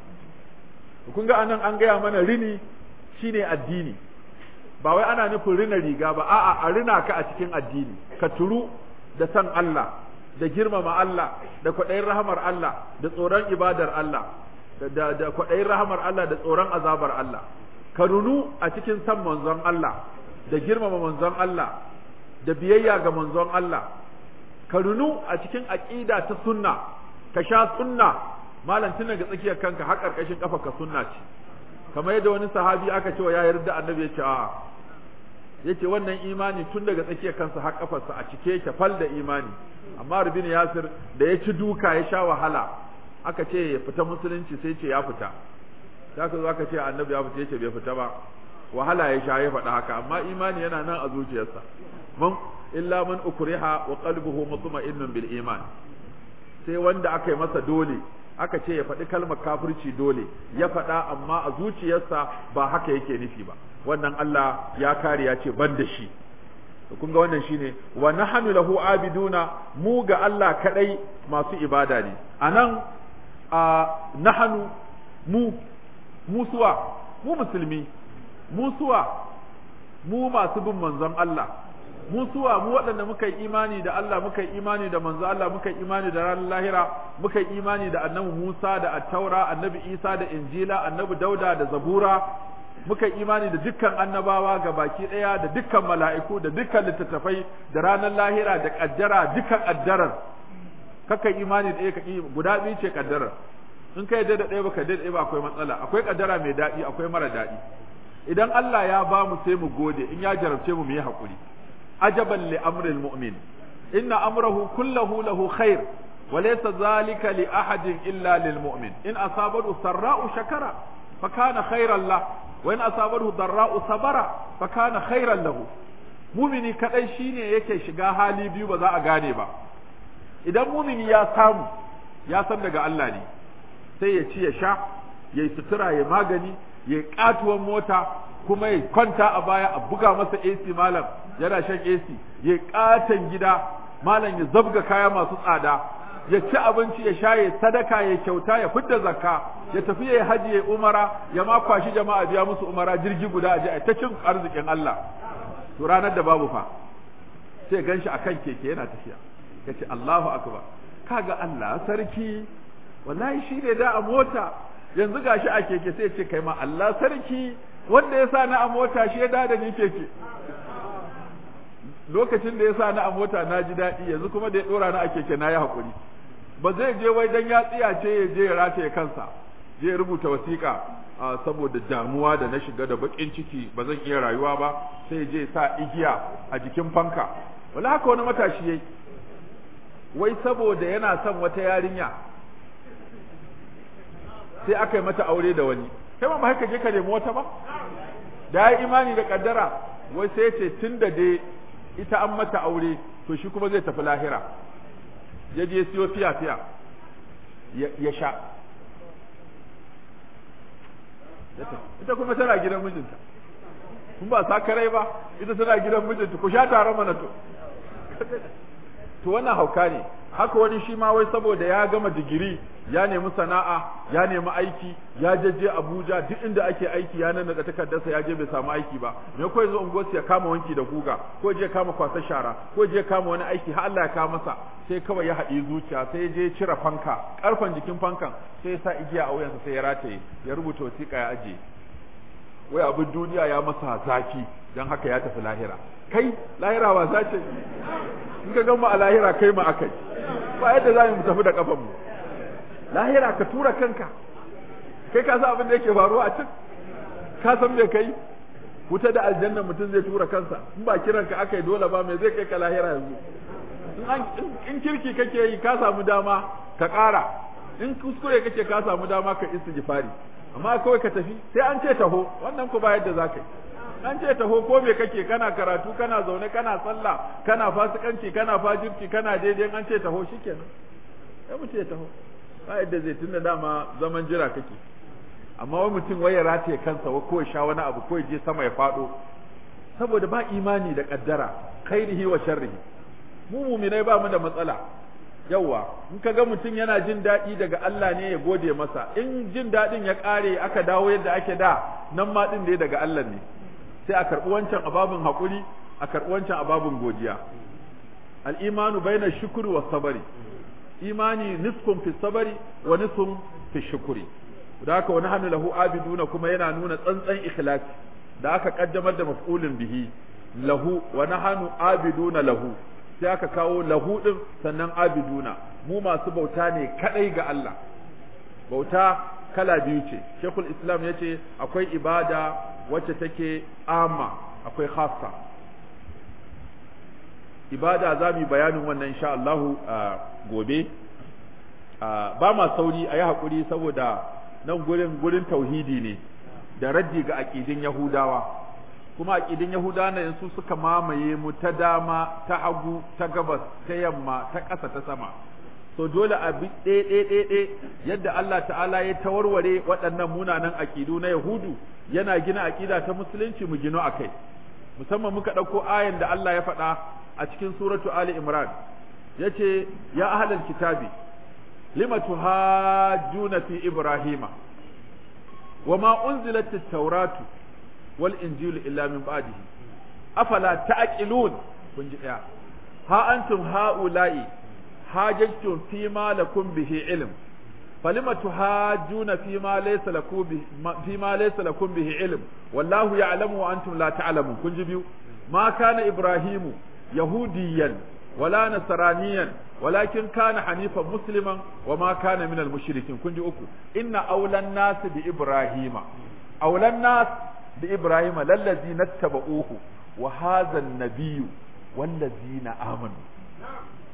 kun ga anan an gaya mana rini shine addini ba wai ana nufin rina riga ba a'a a rina ka a cikin addini ka turu da san Allah da girmama Allah da kwaɗayin rahamar Allah da tsoron ibadar Allah da da kwaɗayin rahamar Allah da tsoron azabar Allah ka runu a cikin san manzon Allah da girmama manzon Allah da biyayya ga manzon Allah ka runu a cikin aqida ta sunna ka sha sunna malam tun daga tsakiyar kanka har karkashin kafa ka sunna ce kamar yadda wani sahabi aka ce wa ya yarda annabi ya ce a yace wannan imani tun daga tsakiyar kansa har kafarsa a cike yake fal da imani amma rubin yasir da ya ci duka ya sha wahala aka ce ya fita musulunci sai ce ya fita sai ka zo aka ce annabi ya fita yace bai fita ba wahala ya sha ya faɗa haka amma imani yana nan a zuciyarsa man illa man ukriha wa qalbuhu mutma'innun bil iman sai wanda aka yi masa dole aka ce ya faɗi kalmar kafirci dole ya faɗa amma a zuciyarsa ba haka yake nufi ba wannan Allah ya kare ya ce ban da shi kun ga wannan shine wa nahnu lahu abiduna mu ga Allah kadai masu ibada ne anan a nahnu mu mu suwa mu musulmi mu suwa mu masu bin manzon Allah mu suwa mu waɗanda muka yi imani da Allah muka yi imani da manzo Allah muka yi imani da ranar lahira muka yi imani da annabi Musa da attaura annabi Isa da injila annabi Dauda da zabura muka yi imani da dukkan annabawa ga baki ɗaya da dukkan mala'iku da dukkan littattafai da ranar lahira da kaddara dukkan kaddarar kaka imani da ɗaya guda biyu ce kaddarar in ka yadda da ɗaya baka yadda da ɗaya ba akwai matsala akwai kaddara mai daɗi akwai mara daɗi idan Allah ya ba mu sai mu gode in ya jarabce mu mu yi haƙuri عجبا لأمر المؤمن إن أمره كله له خير وليس ذلك لأحد إلا للمؤمن إن أصابته سراء شكر فكان خيرا له وإن أصابته ضراء صبر فكان خيرا له mumini kadai shine yake shiga hali biyu ba za a gane ba idan mumini ya samu ya san daga Allah ne sai ya ci ya sha ya yi sutura ya magani ya yi katuwan mota kuma ya kwanta a baya a buga masa AC malam yana shan AC ya yi katon gida malam ya zabga kaya masu tsada ya ci abinci ya sha ya sadaka ya kyauta ya fidda zakka ya tafi ya haji ya umara ya ma kwashi jama'a biya musu umara jirgi guda a je a ta cin arzikin Allah to ranar da babu fa sai ganshi akan keke yana tafiya kace Allahu akbar kaga Allah sarki wallahi shi ne da a mota yanzu gashi a keke sai ce kai ma Allah sarki wanda ya sa na a mota shi ya da da ni keke lokacin da ya sa na a mota na ji daɗi yanzu kuma da ya ɗora na a keke na yi haƙuri ba zai je wai dan ya tsiyace ya je ya rataye kansa je rubuta wasiƙa saboda damuwa da na shiga da baƙin ciki ba zan iya rayuwa ba sai je sa igiya a jikin fanka wala haka wani matashi yayi wai saboda yana son wata yarinya sai aka yi mata aure da wani kai ma ba haka je ka nemi wata ba da ya imani da kaddara wai sai ya ce tun da dai ita an mata aure to shi kuma zai tafi lahira ya je siyo fiya fiya ya sha ita kuma tana gidan mijinta kun ba sakarai ba ita tana gidan mijinta ku sha tare mana to to wannan hauka ne haka wani shi ma wai saboda ya gama digiri ya nemi sana'a ya nemi aiki ya jeje Abuja duk inda ake aiki ya nan da takardarsa ya je bai samu aiki ba me ko yanzu unguwarsu ya kama wanki da guga ko je kama kwasa shara ko je kama wani aiki har Allah ya kawo masa sai kawai ya haɗi zuciya sai ya je cire fanka karfan jikin fankan sai ya sa igiya a wuyansa sai ya rataye ya rubuta wasiƙa ya aje wai abin duniya ya masa zafi don haka ya tafi lahira kai lahira ba za ce in ka gama a lahira kai ma akai ba yadda za mu tafi da kafan mu lahira ka tura kanka kai ka san abin da yake faruwa a can ka san me kai wuta da aljanna mutum zai tura kansa in ba kiran ka aka yi dole ba me zai kai ka lahira yanzu in kirki kake yi ka samu dama ka ƙara in kuskure kake ka samu dama ka istighfari amma kawai ka tafi sai an ce taho wannan ku ba yadda za ka yi an ce taho ko me kake kana karatu kana zaune kana sallah kana fasikanci kana fajirci kana daidai an ce taho shikenan sai mu ce taho ba yadda zai tunda dama zaman jira kake amma wani mutum wai ya rataye kansa ko ya sha wani abu ko ya je sama ya fado saboda ba imani da kaddara khairihi wa sharrihi mu muminai ba mu da matsala yawa in ka ga mutum yana jin daɗi daga Allah ne ya gode masa in jin daɗin ya ƙare aka dawo yadda ake da nan ma ɗin dai daga Allah ne sai a karɓi wancan ababin haƙuri a karɓi wancan ababin godiya al'imanu baina shukuri wa sabari imani nisfun fi sabari wa nisfun fi shukuri da haka wani hannu lahu abiduna kuma yana nuna tsantsan ikhlasi da aka kaddamar da maf'ulin bihi lahu wa nahanu abiduna lahu sai aka kawo lahu din sannan abiduna mu masu bauta ne kadai ga Allah bauta kala biyu ce shekul islam ya ce akwai ibada wacce take amma akwai khassa ibada za mu yi bayanin wannan insha Allahu gobe ba ma sauri a yi haƙuri saboda nan gurin gurin tauhidi ne da raddi ga aƙidin yahudawa kuma aƙidin yahudawa na su suka mamaye mu ta dama ta hagu ta gabas ta yamma ta ƙasa ta sama so dole a bi ɗaya yadda Allah ta'ala ya tawarware waɗannan munanan aƙidu na Yahudu yana gina aƙida ta musulunci mu gino a kai musamman muka ɗauko ayan da Allah ya faɗa a cikin suratu Ali Imran yace ya ahlal kitabi lima tuhajjuna fi Ibrahima wama unzilat at-tauratu wal injilu illa min ba'dihi afala ta'qilun kun ji ɗaya ha antum ha'ula'i hajjtum fi ma lakum bihi ilm falima tuhajjuna fi ma laysa lakum bihi fi ma laysa lakum bihi ilm wallahu ya'lamu wa antum la ta'lamun kun ji biyu ma kana ibrahimu yahudiyan wala nasraniyan walakin kana hanifan musliman wa ma kana min al-mushrikin kun ji uku inna awlan nas bi ibrahima awlan nas bi ibrahima lallazi nattaba'uhu wa hadha an-nabiyyu wallazina amanu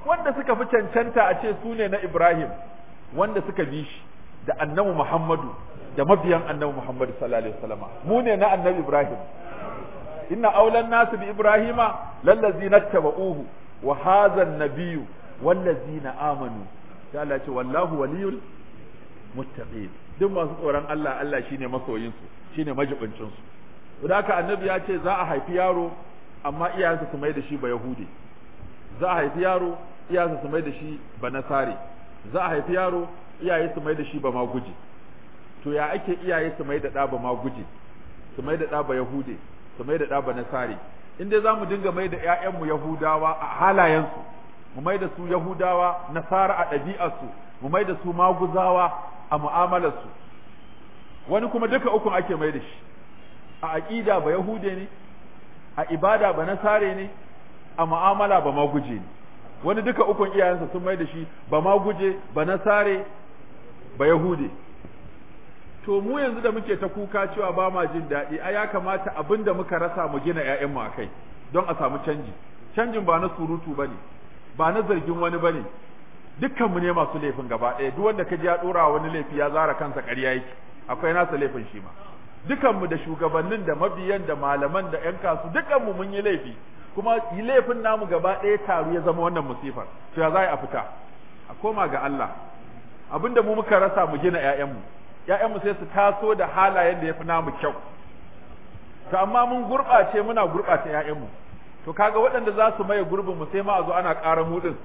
wanda suka fi cancanta a ce su ne na Ibrahim wanda suka bi shi da annabi Muhammadu da mabiyan annabi Muhammadu sallallahu alaihi wasallam mu ne na annabi Ibrahim inna aulan nasu bi Ibrahima lallazina tabauhu wa hadha an-nabiyyu wallazina amanu sai Allah ce wallahu waliyul muttaqin duk masu tsoron Allah Allah shine masoyin su shine majibincin su da haka annabi ya ce za a haifi yaro amma iyayensa su mai da shi ba yahudi za a haifi yaro iyayensa su mai da shi ba nasare za a haifi yaro iyaye su mai da shi ba ma guji to ya ake iyaye su mai da ɗa ba ma guji su mai da ɗa ba yahude su mai da ɗa ba nasare in dai za mu dinga mai da ‘ya'yanmu yahudawa a halayensu mu mai da su yahudawa nasara a ɗabi'arsu mu mai da su maguzawa a mu'amalarsu wani kuma duka ukun ake mai da shi a aƙida ba yahude ne a ibada ba nasare ne a mu'amala ba ma guje ne wani duka ukun iyayensa sun mai da shi ba ma guje ba nasare ba yahude to mu yanzu da muke ta kuka cewa ba ma jin daɗi a ya kamata abin da muka rasa mu gina ‘ya'yanmu a kai don a samu canji canjin ba na surutu ba ne ba na zargin wani ba ne dukkanmu ne masu laifin gaba ɗaya duk wanda ka ji ya ɗora wani laifi ya zara kansa ƙarya yake akwai nasa laifin shi ma dukanmu da shugabannin da mabiyan da malaman da ‘yan kasu dukanmu mun yi laifi kuma yi laifin namu gaba ɗaya taru ya zama wannan musifar to ya za a fita a koma ga Allah abinda mu muka rasa mu gina ‘ya'yanmu ‘ya'yanmu sai su taso da halayen da ya fi namu kyau to amma mun gurɓace muna gurɓata ‘ya'yanmu to kaga waɗanda za su maye gurbinmu sai ma a zo ana ƙara mu ɗin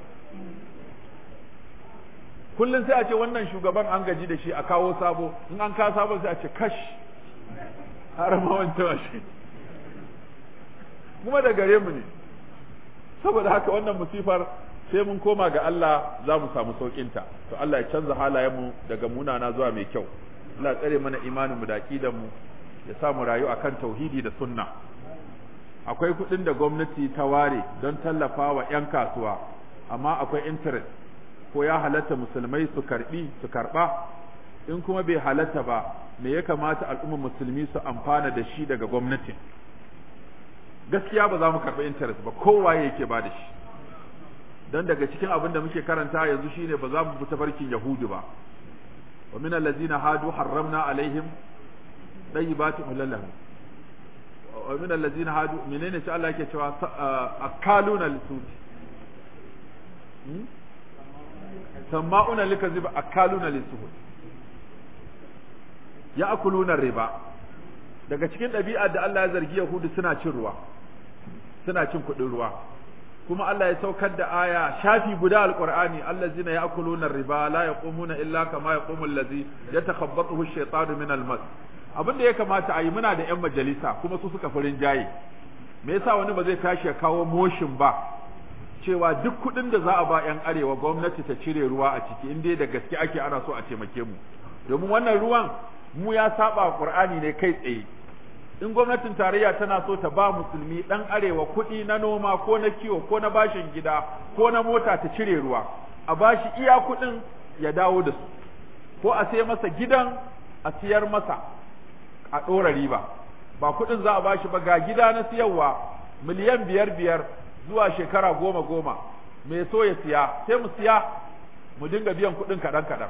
kullum sai a ce wannan shugaban an gaji da shi a kawo sabo in an kawo sabo sai a ce kash har ma wancan shi kuma da gare mu ne saboda haka wannan musifar sai mun koma ga Allah za mu samu saukinta to Allah ya canza halayenmu daga munana zuwa mai kyau Allah tsare mana imanin mu da aqidan mu ya sa mu rayu akan tauhidi da sunna akwai kuɗin da gwamnati ta ware don tallafa wa 'yan kasuwa amma akwai interest ko ya halatta musulmai su karbi su karba in kuma bai halatta ba me ya kamata al'ummar musulmi su amfana da shi daga gwamnatin gaskiya ba za mu karɓi interest ba kowa yake ba da shi don daga cikin abin da muke karanta yanzu shine ba za mu bi tafarkin yahudu ba wa min allazina hadu harramna alaihim tayyibatin ulallahu wa min allazina hadu menene shi Allah yake cewa akaluna lisuti sama'una likazib akaluna lisuhud ya'kuluna riba daga cikin ɗabi'ar da Allah ya zargi Yahudu suna cin ruwa suna cin kuɗin ruwa kuma Allah ya saukar da aya shafi guda alqur'ani allazina ya'kuluna riba la yaqumuna illa kama yaqumu allazi yatakhabbathu ash-shaytanu min al-mas abin da ya kamata a yi muna da yan majalisa kuma su suka farin jaye me yasa wani ba zai tashi ya kawo motion ba cewa duk kuɗin da za a ba yan arewa gwamnati ta cire ruwa a ciki in dai da gaske ake ana so a taimake mu domin wannan ruwan mu ya saba qur'ani ne kai tsaye in gwamnatin tarayya tana so ta ba musulmi dan arewa kuɗi na noma ko na kiwo ko na bashin gida ko na mota ta cire ruwa a bashi iya kuɗin ya dawo da su ko a sai masa gidan a siyar masa a ɗora riba ba kuɗin za a bashi ba ga gida na siyarwa miliyan biyar biyar zuwa shekara goma goma mai so ya siya sai mu siya mu dinga biyan kuɗin kaɗan kaɗan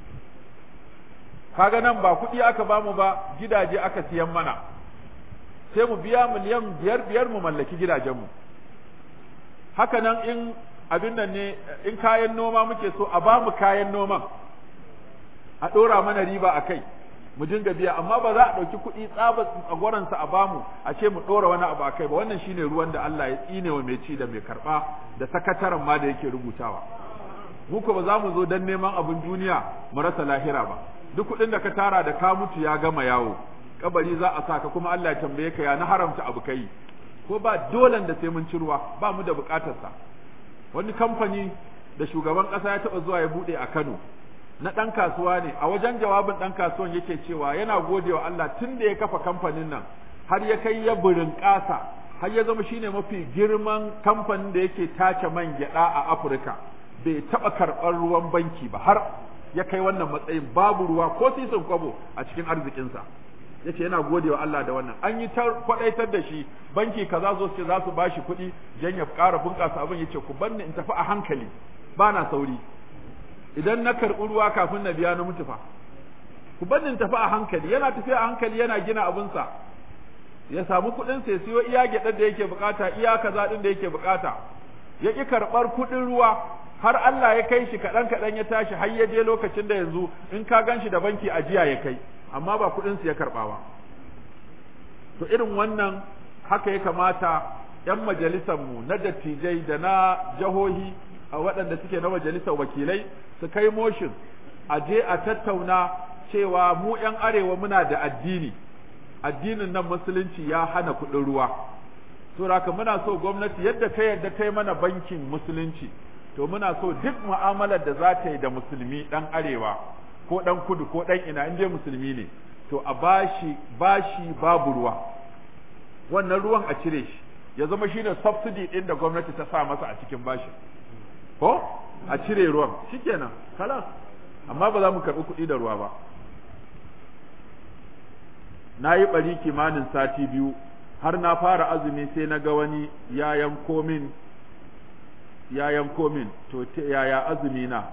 kaga nan ba kuɗi aka bamu ba gidaje aka siyan mana sai mu biya miliyan biyar biyar mu mallaki gidajenmu haka nan in abin nan ne in kayan noma muke so a bamu kayan noman a ɗora mana riba a kai mu dinga biya amma ba za a ɗauki kuɗi tsaba tsagwaransa a bamu a ce mu ɗora wani abu a kai ba wannan shine ruwan da Allah ya tsine wa mai ci da mai karɓa da sakataren ma da yake rubutawa mu ko ba za mu zo don neman abin duniya mu rasa lahira ba duk kuɗin da ka tara da ka mutu ya gama yawo kabari za a sa ka kuma Allah ya tambaye ka ya na haramta abu kai ko ba dolan da sai mun ci ruwa ba mu da bukatar sa wani kamfani da shugaban kasa ya taba zuwa ya bude a Kano na dan kasuwa ne a wajen jawabin dan kasuwan yake cewa yana godewa Allah tun da ya kafa kamfanin nan har ya kai ya burin kasa har ya zama shine mafi girman kamfanin da yake tace man gyada a Afirka bai taba karɓar ruwan banki ba har ya kai wannan matsayin babu ruwa ko sisin kwabo a cikin arzikinsa yace yana godewa Allah da wannan an yi ta kwadaitar da shi banki kaza zo ce za su bashi kuɗi dan ya ƙara bunƙasa abin yace ku banni in tafi a hankali ba na sauri idan na karɓi ruwa kafin na biya na mutu fa ku banni in tafi a hankali yana tafiya a hankali yana gina abinsa ya samu kuɗin sai siyo iya gyaɗar da yake bukata iya kaza ɗin da yake bukata ya ƙi karɓar kuɗin ruwa har Allah ya kai shi kaɗan kaɗan ya tashi har ya je lokacin da yanzu in ka gan shi da banki ajiya ya kai amma ba kuɗin su ya karɓa ba to irin wannan haka ya kamata ‘yan majalisanmu na dattijai da na jahohi a waɗanda suke na majalisar wakilai su kai motion a je a tattauna cewa mu ‘yan arewa muna da addini addinin nan musulunci ya hana kuɗin ruwa to haka muna so gwamnati yadda ta yadda kai mana bankin musulunci to muna so duk mu'amalar da za ta yi da musulmi ɗan arewa ko ɗan kudu ko ɗan ina in dai musulmi ne to a bashi bashi babu ruwa wannan ruwan a cire shi ya zama shine subsidy ɗin da gwamnati ta sa masa a cikin bashi ko a cire ruwan shikenan kalas amma ba za mu karɓi kuɗi da ruwa ba na yi ɓari kimanin sati biyu har na fara azumi sai na ga wani ya yanko min ya yanko min to yaya azumi na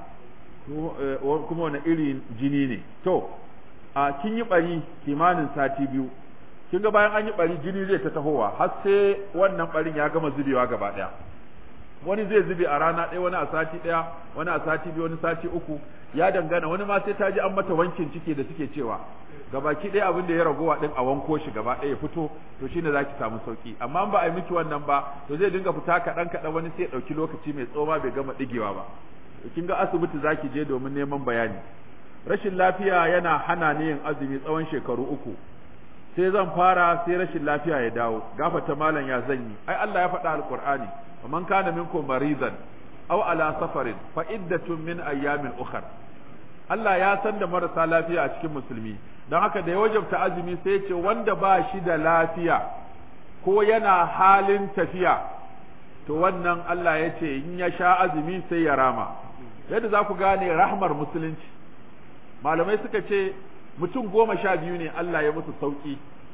kuma wani irin jini ne to a kin yi ɓari kimanin sati biyu kin ga bayan an yi ɓari jini zai ta tahowa har sai wannan ɓarin ya gama zubewa gaba ɗaya wani zai zube a rana ɗaya wani a sati ɗaya wani a sati biyu wani sati uku ya dangana wani ma sai ta ji an mata wankin ciki da suke cewa gabaki ɗaya abin da ya ragowa ɗin a wanko shi gaba ɗaya fito to shine zaki samu sauki amma ba a yi miki wannan ba to zai dinga fita kaɗan kaɗan wani sai ya ɗauki lokaci mai tsoma bai gama ɗigewa ba kin ga asibiti zaki je domin neman bayani rashin lafiya yana hana ni yin azumi tsawon shekaru uku sai zan fara sai rashin lafiya ya dawo gafata malam ya zanyi ai Allah ya faɗa alqur'ani man kana minkum maridan aw ala safarin fa iddatun min ayyamin ukhra Allah ya san da marasa lafiya a cikin musulmi don haka da ya wajabta azumi sai ya ce wanda ba shi da lafiya ko yana halin tafiya to wannan Allah ya ce in ya sha azumi sai ya rama yadda za ku gane rahmar musulunci malamai suka ce mutum goma sha biyu ne Allah ya musu sauki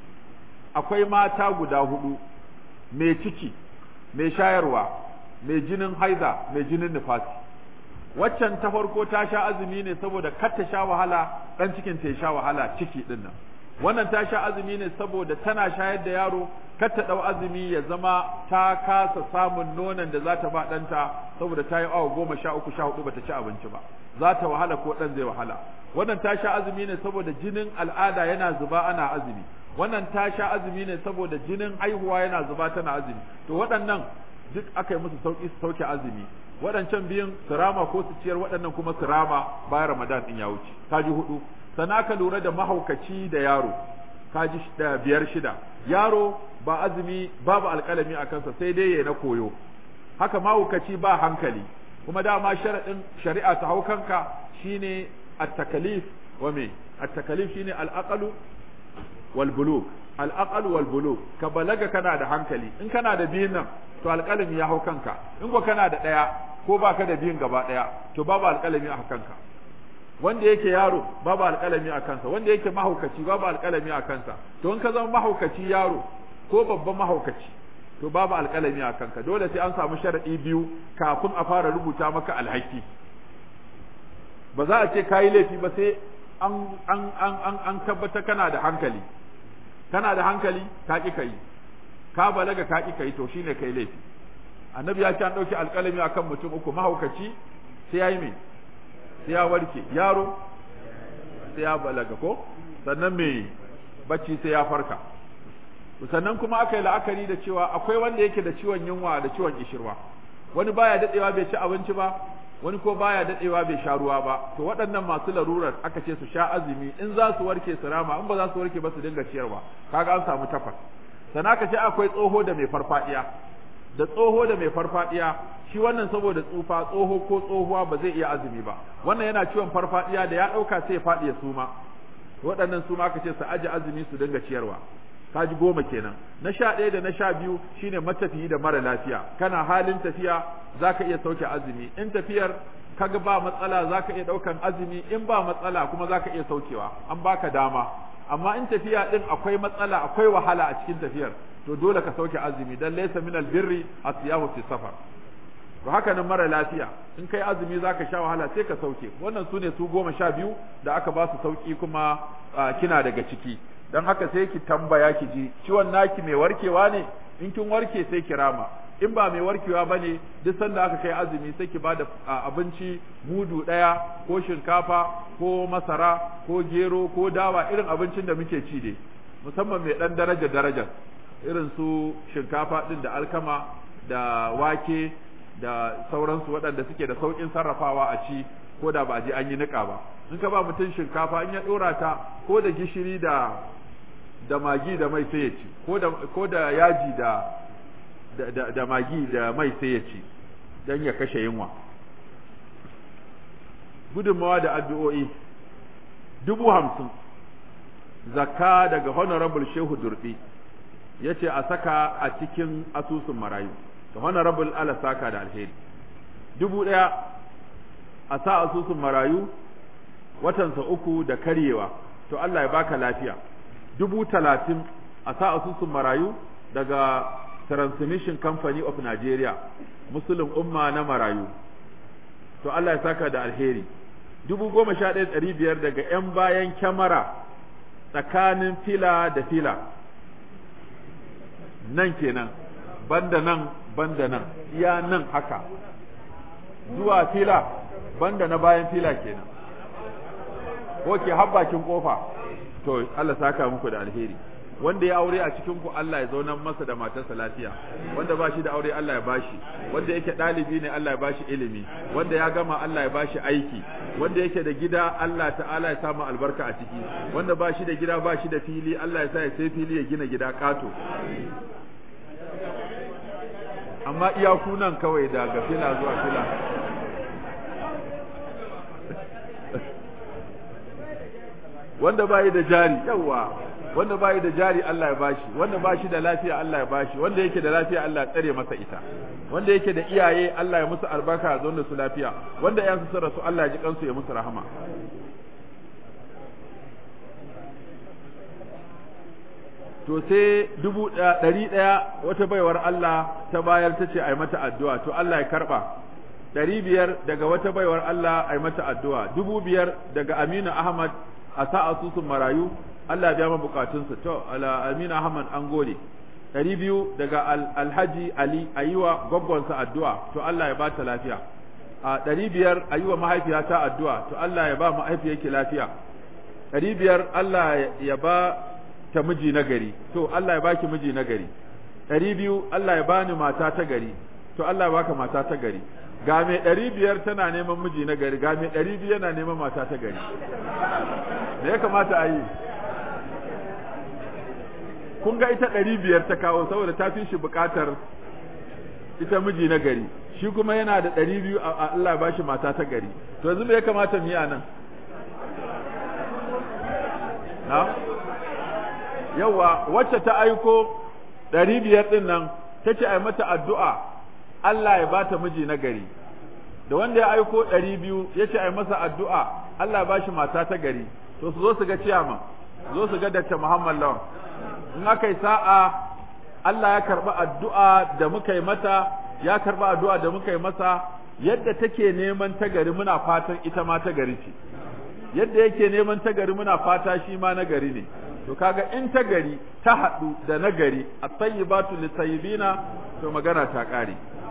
akwai mata guda hudu mai ciki mai shayarwa mai jinin haiza mai jinin nifasi waccan ta farko ta sha azumi ne saboda kar ta sha wahala dan cikin ta ya sha wahala ciki din nan wannan ta sha azumi ne saboda tana shayar da yaro kar ta dau azumi ya zama ta kasa samun nonon da za ta ba ɗanta saboda ta yi awa goma sha uku sha hudu bata ci abinci ba za ta wahala ko ɗan zai wahala wannan ta sha azumi ne saboda jinin al'ada yana zuba ana azumi wannan ta sha azumi ne saboda jinin haihuwa yana zuba tana azumi to waɗannan duk aka yi musu sauki su sauke azumi waɗancan biyun su rama ko su ciyar waɗannan kuma su rama bayan ramadan ɗin ya wuce kaji hudu sana ka lura da mahaukaci da yaro kaji biyar shida yaro ba azumi babu alƙalami a kansa sai dai ya na koyo haka mahaukaci ba hankali kuma dama sharaɗin shari'a ta hau kanka shine at-takalif wa me at-takalif shine al-aqlu wal bulugh al-aqlu wal bulugh ka balaga kana da hankali in kana da biyun nan to alƙalami ya hau kanka in ko kana da ɗaya ko baka da biyun gaba ɗaya to babu alƙalami a kanka wanda yake yaro babu alƙalami a kansa wanda yake mahaukaci babu alƙalami a kansa to in ka zama mahaukaci yaro ko babban mahaukaci to babu alƙalami a kanka dole sai an samu sharaɗi biyu kafin a fara rubuta maka alhaki ba za a ce kayi laifi ba sai an an an an an tabbata kana da hankali kana da hankali ka ki kai ka balaga ka ki kai to shine kai laifi annabi ya ce an dauki alƙalami akan mutum uku mahaukaci sai yayi me sai ya warke yaro sai ya balaga ko sannan me bacci sai ya farka sannan kuma aka yi la'akari da cewa akwai wanda yake da ciwon yunwa da ciwon ishirwa wani baya dadewa bai ci abinci ba wani ko baya dadewa bai sha ruwa ba to waɗannan masu larurar aka ce su sha azumi in za su warke su rama in ba za su warke ba su dinga ciyarwa kaga an samu takwas sannan aka ce akwai tsoho da mai farfadiya da tsoho da mai farfadiya shi wannan saboda tsufa tsoho ko tsohuwa ba zai iya azumi ba wannan yana ciwon farfadiya da ya ɗauka sai ya faɗi ya suma waɗannan su ma aka ce su aje azumi su dinga ciyarwa kaji goma kenan na sha ɗaya da na sha biyu shine matafiyi da mara lafiya kana halin tafiya zaka iya sauke azumi in tafiyar kaga ba matsala zaka iya ɗaukan azumi in ba matsala kuma zaka iya saukewa an baka dama amma in tafiya din akwai matsala akwai wahala a cikin tafiyar to dole ka sauke azumi dan laysa min albirri asiyahu fi safar to haka nan mara lafiya in kai azumi zaka sha wahala sai ka sauke wannan sune su goma sha biyu da aka ba su sauki kuma kina daga ciki dan haka sai ki tambaya ki ji ciwon naki mai warkewa ne in kin warke sai ki rama in ba mai warkewa bane duk sanda aka kai azumi sai ki bada abinci mudu daya ko shinkafa ko masara ko gero ko dawa irin abincin da muke ci dai musamman mai dan daraja daraja irin su shinkafa din da alkama da wake da sauransu waɗanda suke da sauƙin sarrafawa a ci ko da ba a je an yi niƙa ba in ka ba mutum shinkafa in ya ɗora ta ko da gishiri da da magi da mai sai ya ci ko da ko da yaji da da, da magi da mai sai ya ci don ya kashe yunwa gudunmawa da addu'o'i dubu hamsin zakka daga honorable shehu durbi ya ce a saka a cikin asusun marayu da honorable ala saka da alheri dubu ɗaya a sa asusun marayu watansa uku da karyewa to Allah ya baka lafiya dubu talatin a sa asusun marayu daga transmission company of Nigeria musulun umma na marayu to Allah ya saka da alheri dubu goma sha ɗaya ɗari biyar daga 'yan bayan kyamara tsakanin fila da fila nan kenan banda nan banda nan iya nan haka zuwa fila banda na bayan fila kenan ko ke habbakin kofa to Allah saka muku da alheri wanda ya aure a cikin ku Allah ya zauna masa da matarsa lafiya wanda ba shi da aure Allah ya bashi wanda yake ɗalibi ne Allah ya bashi ilimi wanda ya gama Allah ya bashi aiki wanda yake da gida Allah ta'ala ya samu albarka a ciki wanda ba shi da gida ba shi da fili Allah ya sa ya sai fili ya gina gida kato amma iyaku nan kawai daga fila zuwa fila wanda bayi da jari yawa wanda bayi da jari Allah ya bashi wanda bashi da lafiya Allah ya bashi wanda yake da lafiya Allah ya tsare masa ita wanda yake da iyaye Allah ya musu albarka ya zauna su lafiya wanda ya su rasu Allah ya ji kansu ya musu rahama to sai dubu ɗari ɗaya wata baiwar Allah ta bayar ta ce a yi mata addu'a to Allah ya karɓa ɗari biyar daga wata baiwar Allah a yi mata addu'a dubu biyar daga Aminu Ahmad a sa asusun marayu Allah ya biya ma bukatunsa to ala Aminu Ahmad an gode ɗari biyu daga Alhaji Ali a yi wa gwaggwansa addu'a to Allah ya ba ta lafiya a ɗari biyar a yi wa mahaifiyata addu'a to Allah ya ba mahaifiyarki lafiya ɗari biyar Allah ya ba ta miji na gari to Allah ya baki miji na gari ɗari biyu Allah ya bani mata ta gari to Allah ya baka mata ta gari ga mai ɗari biyar tana neman miji na gari ga mai ɗari biyu yana neman mata ta gari me ya kamata a yi kun ga ita ɗari biyar ta kawo saboda ta fi shi buƙatar ita miji na gari shi kuma yana da ɗari biyu a Allah ya bashi mata ta gari to yanzu me ya kamata mu yi a nan na yawa wacce ta aiko ɗari biyar ɗin nan ta ce a mata addu'a Allah ya bata miji na gari da wanda ya aiko ɗari biyu ya ce a masa addu'a Allah ya bashi mata ta gari to su zo su ga ciyama zo su ga Dr. Muhammad Lawan in aka yi sa'a Allah ya karɓi addu'a da muka yi mata ya karɓi addu'a da muka yi masa yadda take neman ta gari muna fatan ita ma ta gari ce yadda yake neman ta gari muna fata shi ma na gari ne to kaga in ta gari ta haɗu da na gari a tayyibatu litayyibina to magana ta ƙare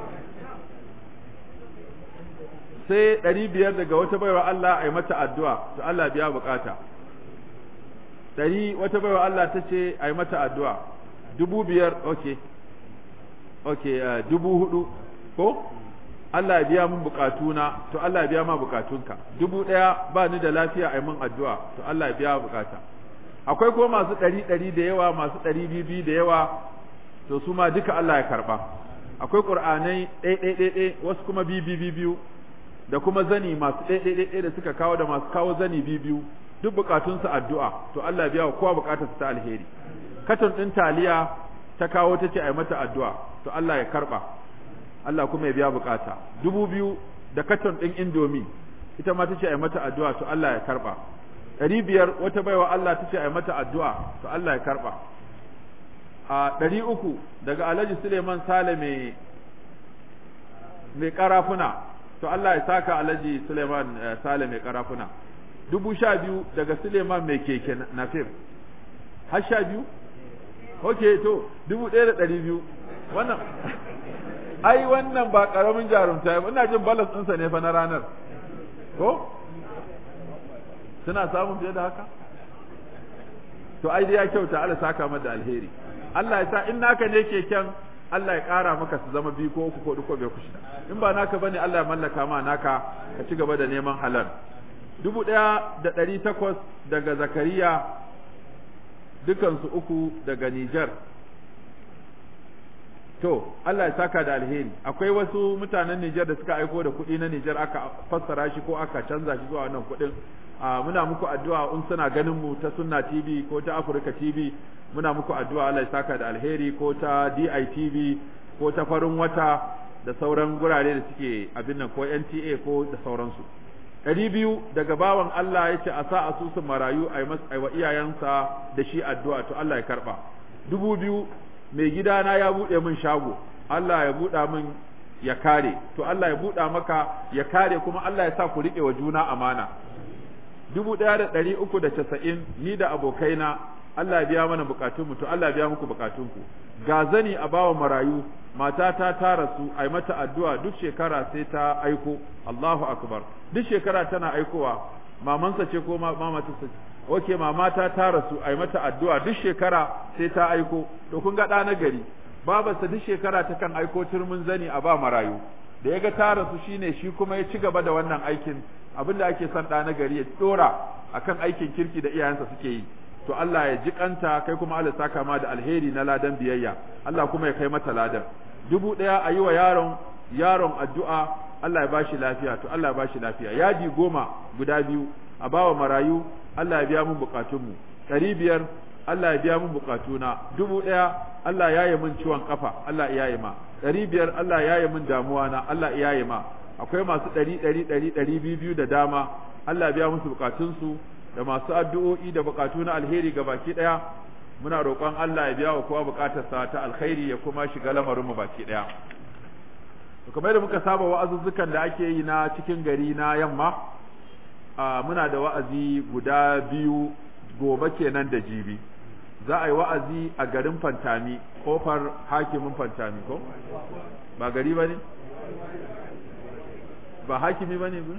sai ɗari biyar daga wata baiwa Allah a yi mata addu'a to Allah biya bukata ɗari wata baiwa Allah ta ce a yi mata addu'a dubu biyar ok ok uh, dubu hudu ko Allah ya biya min bukatuna to Allah ya biya ma bukatunka dubu ɗaya ba ni da lafiya a yi min addu'a to Allah ya biya bukata akwai ko masu ɗari ɗari da yawa masu ɗari bibi da yawa to su ma duka Allah ya karɓa akwai ƙur'anai ɗai ɗai ɗai ɗai wasu kuma bibi biyu da kuma zani masu ɗai ɗai ɗai da suka kawo da masu kawo zani biyu duk bukatunsu addu'a to Allah ya biya wa kowa bukatarsa ta alheri katon ɗin taliya ta kawo ta ce a yi mata addu'a to Allah ya karɓa Allah kuma ya biya bukata dubu biyu da katon ɗin indomi ita ma ta ce a yi mata addu'a to Allah ya karɓa ɗari biyar wata baiwa Allah ta ce a yi mata addu'a to Allah ya karɓa a ɗari uku daga Alhaji Suleiman Sale mai mai karafuna to Allah ya saka Alhaji Suleiman Sale mai karafuna dubu sha biyu daga Suleiman mai keke nafir har sha biyu ok to dubu ɗaya da ɗari biyu wannan ai wannan ba ƙaramin jarumta ba ina jin balas ɗinsa ne fa na ranar ko suna samun fiye da haka to ai dai ya kyauta Allah saka mata alheri Allah ya sa in naka ne keken Allah ya ƙara maka su zama biyu ko uku ko uku bai kushi in ba naka bane Allah ya mallaka ma naka ka ci gaba da neman halal dubu ɗaya da ɗari takwas daga Zakariya dukansu uku daga Nijar to Allah ya saka da alheri akwai wasu mutanen Nijar da suka aiko da kuɗi na Nijar aka fassara shi ko aka canza shi zuwa wannan kuɗin muna muku addu'a in suna ganin mu ta Sunna TV ko ta Africa TV muna muku addu'a Allah ya saka da alheri ko ta DITV ko ta farin wata da sauran gurare da suke abin nan ko NTA ko da sauransu ɗari biyu daga bawan Allah ya ce a sa asusun marayu a yi wa iyayensa da shi addu'a to Allah ya karɓa dubu biyu mai gidana ya buɗe min shago Allah ya buɗa min ya kare to Allah ya buɗa maka ya kare kuma Allah ya sa ku riƙe wa juna amana dubu ɗaya da ɗari uku da casa'in ni da abokaina Allah ya biya mana bukatunmu to Allah ya biya muku bukatunku ga zani a bawa marayu matata ta rasu ai mata addu'a duk shekara sai ta aiko Allahu akbar duk shekara tana aikowa mamansa ce ko mamata ce oke mamata ta rasu ai mata addu'a duk shekara sai ta aiko to kun ga ɗa na gari babarsa duk shekara ta kan aiko turmin zani a ba marayu da ya ga ta rasu shine shi kuma ya ci gaba da wannan aikin abinda ake son ɗa na gari ya ɗora akan aikin kirki da iyayensa suke yi to Allah ya ji kanta kai kuma Allah saka ma da alheri na ladan biyayya Allah kuma ya kai mata ladan dubu ɗaya a yi wa yaron yaron addu'a Allah ya bashi lafiya to Allah ya bashi lafiya yaji goma guda biyu a bawa marayu Allah ya biya mun bukatunmu ɗari biyar Allah ya biya mun bukatuna dubu ɗaya Allah ya yi min ciwon kafa Allah ya yi ma ɗari biyar Allah ya yi min damuwa na Allah ya yi ma akwai masu ɗari ɗari ɗari ɗari biyu biyu da dama Allah ya biya musu bukatunsu da masu addu'o'i da bukatu na alheri ga baki ɗaya muna roƙon Allah ya biya wa kowa bukatarsa ta alkhairi ya kuma shiga lamarin mu baki ɗaya kamar da muka saba wa'azuzzukan da ake yi na cikin gari na yamma muna da wa'azi guda biyu gobe kenan da jibi za a yi wa'azi a garin fantami kofar hakimin fantami ko ba gari ba ne ba hakimi ba ne ba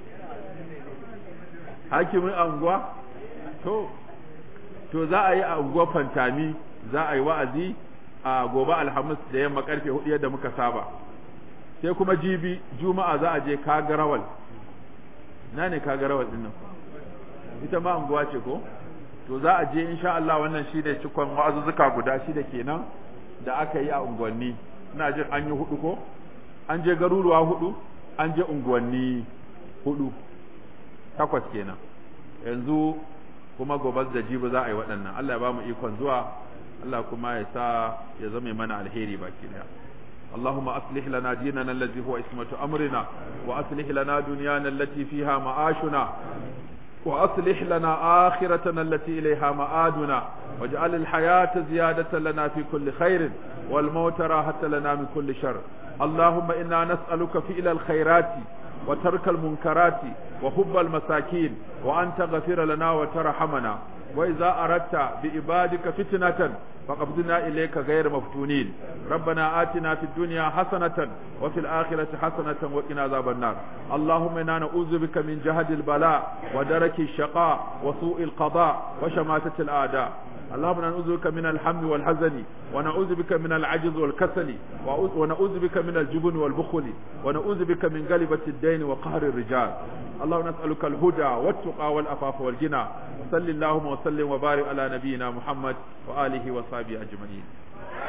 hakimin anguwa to to za a yi a unguwar fantami za a yi wa'azi a gobe alhamis da yamma karfe hudu yadda muka saba sai kuma jibi juma'a za a je kagarawal na ne kagarawal din nan ita ma unguwa ce ko to za a je insha Allah wannan shi ne cikon wa'azuzzuka guda shida kenan da aka yi a unguwanni ina jin an yi hudu ko an je garuruwa hudu an je unguwanni hudu takwas kenan yanzu kuma gobe da jibi za a yi waɗannan Allah ya ba mu ikon zuwa Allah kuma ya sa ya zama mana alheri baki daya اللهم أصلح لنا ديننا الذي هو اسمة أمرنا وأصلح لنا دنيانا التي فيها معاشنا وأصلح لنا آخرتنا التي إليها مآدنا واجعل الحياة زيادة لنا في كل خير والموت راحة لنا من كل شر اللهم إنا نسألك فعل الخيرات وترك المنكرات وحب المساكين وأن تغفر لنا وترحمنا وإذا أردت بإبادك فتنة فقبضنا إليك غير مفتونين ربنا آتنا في الدنيا حسنة وفي الآخرة حسنة وقنا عذاب النار اللهم إنا نعوذ بك من جهد البلاء ودرك الشقاء وسوء القضاء وشماتة الأعداء اللهم نعوذ بك من الهم والحزن ونعوذ بك من العجز والكسل ونعوذ بك من الجبن والبخل ونعوذ بك من غلبة الدين وقهر الرجال اللهم نسألك الهدى والتقى والأفاف والغنى وصل اللهم وسلم وبارك على نبينا محمد وآله وصحبه أجمعين